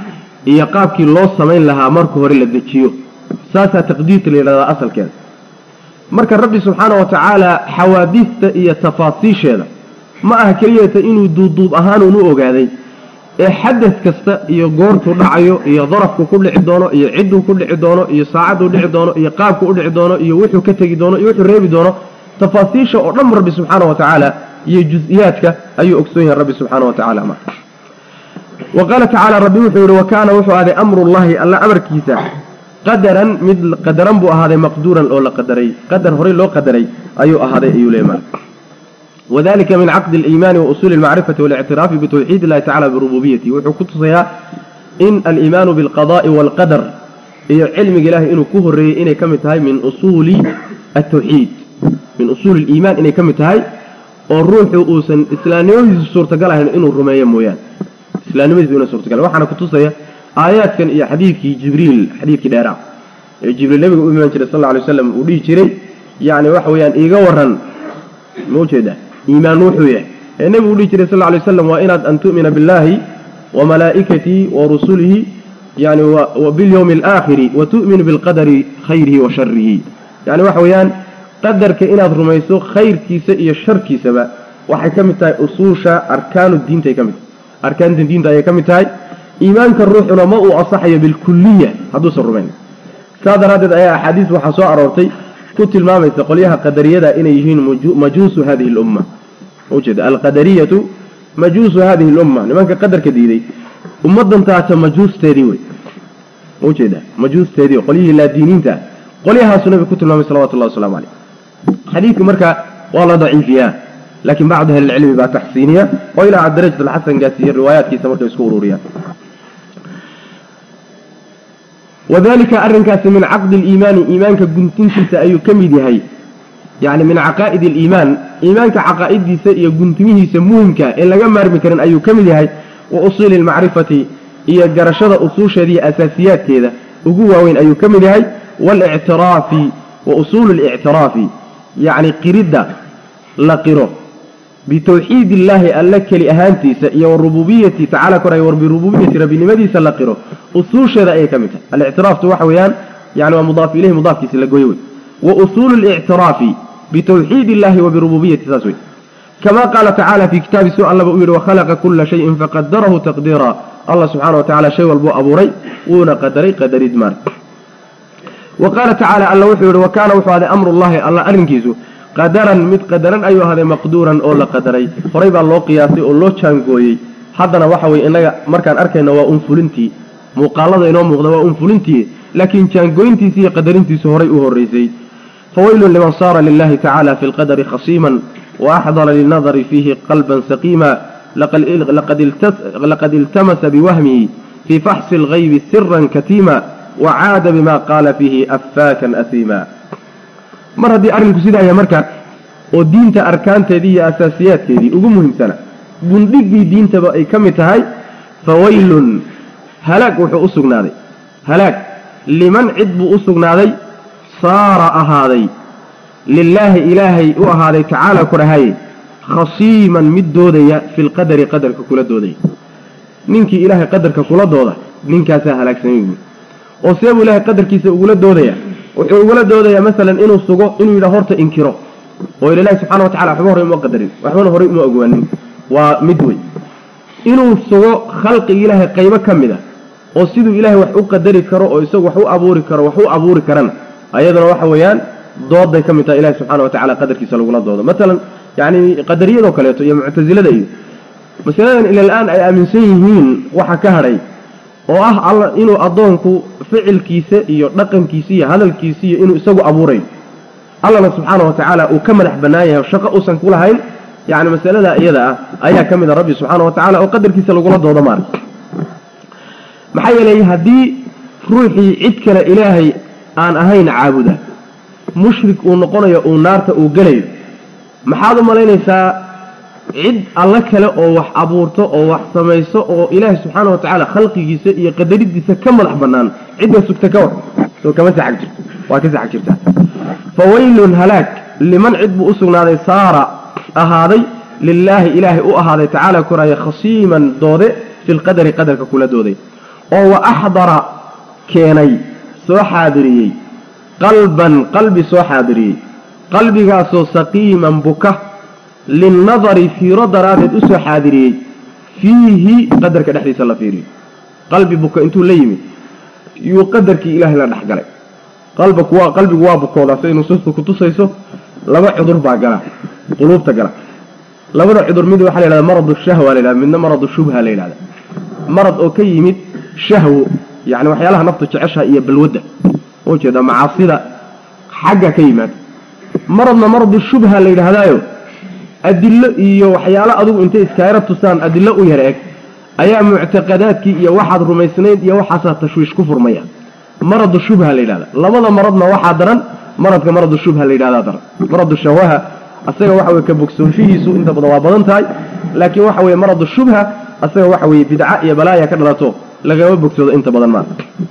iyo qaabkii loo samayn lahaa marka hore la dejiyo saasaa taqdiirta la yidhahdaa asalkeeda marka rabbi subxaana wa tacaala xawaadiista iyo tafaasiisheeda ma aha keliyata inuu duubduub ahaanuun u ogaaday ee xadad kasta iyo goortuu dhacayo iyo darafku ku dhici doono iyo cidduu ku dhici doono iyo saacadduu dhici doono iyo qaabku u dhici doono iyo wuxuu ka tegi doono iyo wuxuu reebi doono tafaasiisha oo dhan rabbi subxaana wa tacaala iyo jus-iyaadka ayuu ogsoon yahay rabbi subxaana wa tacala ma wa qaala tacaala rabbi wuxuu yihi wa kaana wuxuu ahaaday amrullahi alla amarkiisa qadaran mid qadaran buu ahaaday maqduuran oo la qadaray qadar horey loo qadaray ayuu ahaaday ayuu leeyahay وذلك من عقد الإيمان وأصول المعرفة والاعتراف بتوحيد الله تعالى بربوبيته وحكوتها إن الإيمان بالقضاء والقدر هي علم إله إنه كهر إنه كمتهاي من أصول التوحيد من أصول الإيمان إنه كمتهاي والروح أوسن إسلامي سورة قالها إنه الرمية مويان إسلامي بينا سورة قالها وحنا كتوصيها آيات كان إيا حديث جبريل حديث دارع جبريل النبي صلى الله عليه وسلم وديه جري يعني وحويان إيقا ورن موجودة إيمان وحوية النبي يقول صلى الله عليه وسلم وإن أن تؤمن بالله وملائكته ورسله يعني وباليوم الآخر وتؤمن بالقدر خيره وشره يعني وحويان قدر كإن رميسو خير كيسة إيا الشر كيسة با waxay ka mid tahay usuusha arkaanu diinta ay ka mid tahay arkaanta diinta ayay ka mid tahay iimaanka ruuxuna ma uu asaxayo bilkuliya hadduusan rumayn saa daraaddeed ayaa axaadiis waxaa soo aroortay ku tilmaamaysa qolyaha qadariyada inay yihiin majuusu hadihi lumma ujeeda alqadariyatu majuusu hadihi lumma nimanka qadarka diiday ummadan taata majuusteedii wey ujeeda majuusteedii qolyihii laadiiniinta qolyahaasu nabiga ku tilmaamay salawatu llahi waslamu caleyh xadiidku marka waa la daciifiyaa laakiin bacdu ahli lcilmi baa taxsiiniya oo ilaa darajat alxasan gaasiiye riwaayaadkiisa markay isku ururiyaan wadalika arrinkaasi min caqdi aliimaani iimaanka guntintiisa ayuu ka mid yahay yacni min caqaa'idi aliimaan iimaanka caqaa'idiisa iyo guntimihiisa muhimka ee laga maarmi karin ayuu ka mid yahay wa usuuli almacrifati iyo garashada usuusheeda iyo asaasiyaadkeeda ugu waaweyn ayuu ka mid yahay waalictiraafi wa usuulu alictiraafi yacni qiridda la qiro bitawxiid illaahi alla keli ahaantiisa iyo warububiyati tacala koray war birububiyati rabbinimadiisa la qiro usuusheeda ayay ka mid tahay alictiraaftu waxa weeyaan yani waa mudaaf ilayhi mudaafkiisa la goyo wey wa usuulu lictiraafi bitawxiid illahi wa birububiyati saas wey kama qaala tacala fi kitaabi su allaba uu yihi wakhalaqa kula shayin faqadarahu taqdiira allah subxana wa tacala shay walbuu abuuray wuuna qadaray qadarid maar wa qaala tacaala alla wuxuu yihi wa kaana wuxuu ahday amru llahi alla arrinkiisu qadaran mid qadaran ayuu ahday maqduuran oo la qadaray horay baa loo qiyaasay oo loo jaangooyey haddana waxa weye innaga markaan arkayna waa un fulintii muuqaalada inoo muuqda waa un fulintii laakiin jaangooyintiisi iyo qadarintiisu horay u horraysay fawaylun liman saara lilahi tacala fi lqadari khasiiman waaxdara lilnadari fiihi qalban saqiima laqad iltamasa biwahmihi fii faxsi algaybi siran katiima wacaada bima qaala fiihi affaakan asiima mar haddii arrinku sidaa yahay marka oo diinta arkaanteedii iyo asaasiyaadkeedii ugu muhiimsana gundhiggii diintaba ay ka mid tahay fawaylun halaag wuxuu u sugnaaday halaag liman cid buu u sugnaaday saara ahaaday lilaahi ilaahay u ahaaday tacaala ku dhahay khasiiman mid doodaya fi lqadari qadarka kula doodaya ninkii ilaahay qadarka kula dooda ninkaasaa halaagsamay buui oo see buu ilaahay qadarkiisa ugula doodaya wuxuu ugula doodayaa masalan inuu sugo inuu yidhaha horta inkiro oo ila ilahi subxana wa tacala waxba horey uma qadarin waxbana horey uma ogaanin waa mid wey inuu sugo khalqiga ilaahay qaybo ka mid a oo siduu ilaahay wax u qadari karo oo isagu wax u abuuri karo wax u abuuri karana ayaduna waxa weeyaan dooday ka mid tahay ilahi subxana wa tacala qadarkiisa lagula doodo masalan yacni qadariyadoo kaleeto iyo muctasilada iyo masaladan ila la-aan ay aaminsan yihiin waxa ka hadhay oo ah alla inuu addoonku ficilkiisa iyo dhaqankiisa iyo hadalkiisa iyo inuu isagu abuurayo allana subxaana wa tacaala uu ka madax bannaan yahay shaqo uusan ku lahayn yacni masalada iyada ah ayaa ka mid a rabbi subxaana wa tacala oo qadarkiisa lagula doodo maara maxaa yeelay haddii ruuxii cid kale ilaahay aan ahayn caabuda mushrik uu noqonayo uu naarta uu gelayo maxaad u malaynaysaa cid alla kale oo wax abuurto oo wax samayso oo ilaahay subxaana wa tacaala khalqigiisa iyo qadaridiisa ka madax bannaan cidda sugta ka war soo kama saxag jirto waa ka saxag jirtaa fawaylun halaag liman cid buu u sugnaaday saara ahaaday lilaahi ilaahay u ahaaday tacaala koraya khasiiman doode fi lqadari qadarka kula dooday oo wa axdara keenay soo xaadiriyey qalban qalbi soo xaadiriyey qalbigaasoo saqiiman buka linnadari fiiro daraaddeed usoo xaadiriyey fiihi qadarka dhexdiisa la fiiriyo qalbi buka intuu la yimid yuu qadarkii ilaahay la dhexgalay qalbigu waa qalbigu waa bukoodaa siday nusuustu ku tusayso laba cudur baa gala quluubta gala labada cudur mid waxaa la yidhahda maradu shahwa la yidhahda midna maradu shubha la yidhahda marad oo ka yimid shahwo yacni waxyaalaha naftu jeceshaha iyo balwadda ujeeda macaasida xagga ka yimaada maradna maradu shubha la yidhaahdaayo adillo iyo waxyaalo adugu intay iskaayara tusaan adillo u yar eg ayaa muctaqadaadkii iyo waxaad rumaysnayd iyo waxaasaa tashwiish ku furmaya maradu shubha la yidhahda labada maradna waxaa daran maradka maradu shubha la yidhahdaa daran maradu shahwaha asaga waxa weye ka bogsoonshihiisu inta badan waa badan tahay laakiin waxa weye maradu shubha asaga waxa weye bidca iyo balaaya ka dhalato lagama bogsoodo inta badan maa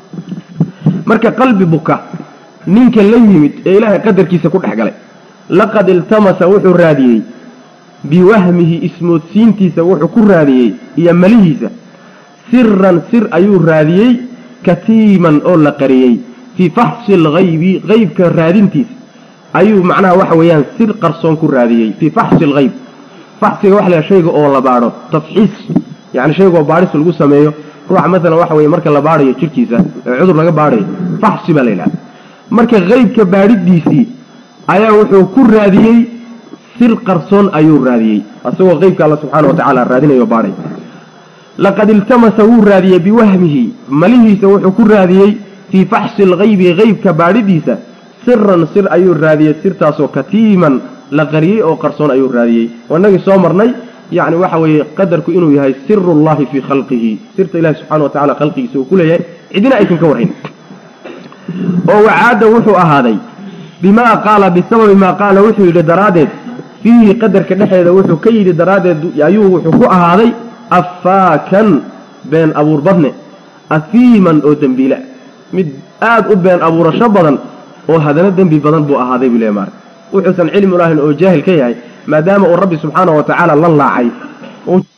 marka qalbi buka ninka la yimid ee ilaahay qadarkiisa ku dhex galay laqad iltamasa wuxuu raadiyey biwahmihi ismoodsiintiisa wuxuu ku raadiyey iyo malihiisa siran sir ayuu raadiyey katiiman oo la qariyey fii faxsi alghaybi qeybka raadintiisa ayuu macnaha waxa weeyaan sir qarsoon ku raadiyey fii faxsi alghayb faxsiga waxa la shayga oo la baadho tafxiis yacni shayga oo baadhis lagu sameeyo ruuxa maalan waxa weeye marka la baadhayo jirkiisa ee cudur laga baadhayo faxsi baa la yidhahda marka qeybka baadhidiisii ayaa wuxuu ku raadiyey sir qarsoon ayuu raadiyey asagoo qeybka alla subxaana wa tacaala raadinayo baadhay laqad iltamasa wuu raadiyey biwahmihi malihiisa wuxuu ku raadiyey fii faxsi alghaybi qeybka baadhidiisa siran sir ayuu raadiyey sirtaasoo katiiman la qariyey oo qarsoon ayuu raadiyey wanagii soo marnay yacni waxa weeye qadarku inuu yahay sirullahi fii khalqihi sirta ilahi subxana wa tacala khalqigiisa uu ku leeyahay cidina aysan ka warhayn oo wacaada wuxuu ahaaday bimaa qaala bisababi maa qaala wuxuu yidhi daraaddeed fiihi qadarka dhexeeda wuxuu ka yidhi daraaddeed ayuu wuxuu ku ahaaday affaakan been abuur badne afiiman oo dembiila mid aada u been abuurasho badan oo haddana dembi badan buu ahaaday buu leeya maarka wuxuusan cilmi lahayn oo jaahil ka yahay maadaama uu rabbi subxaana wa tacaala la laacay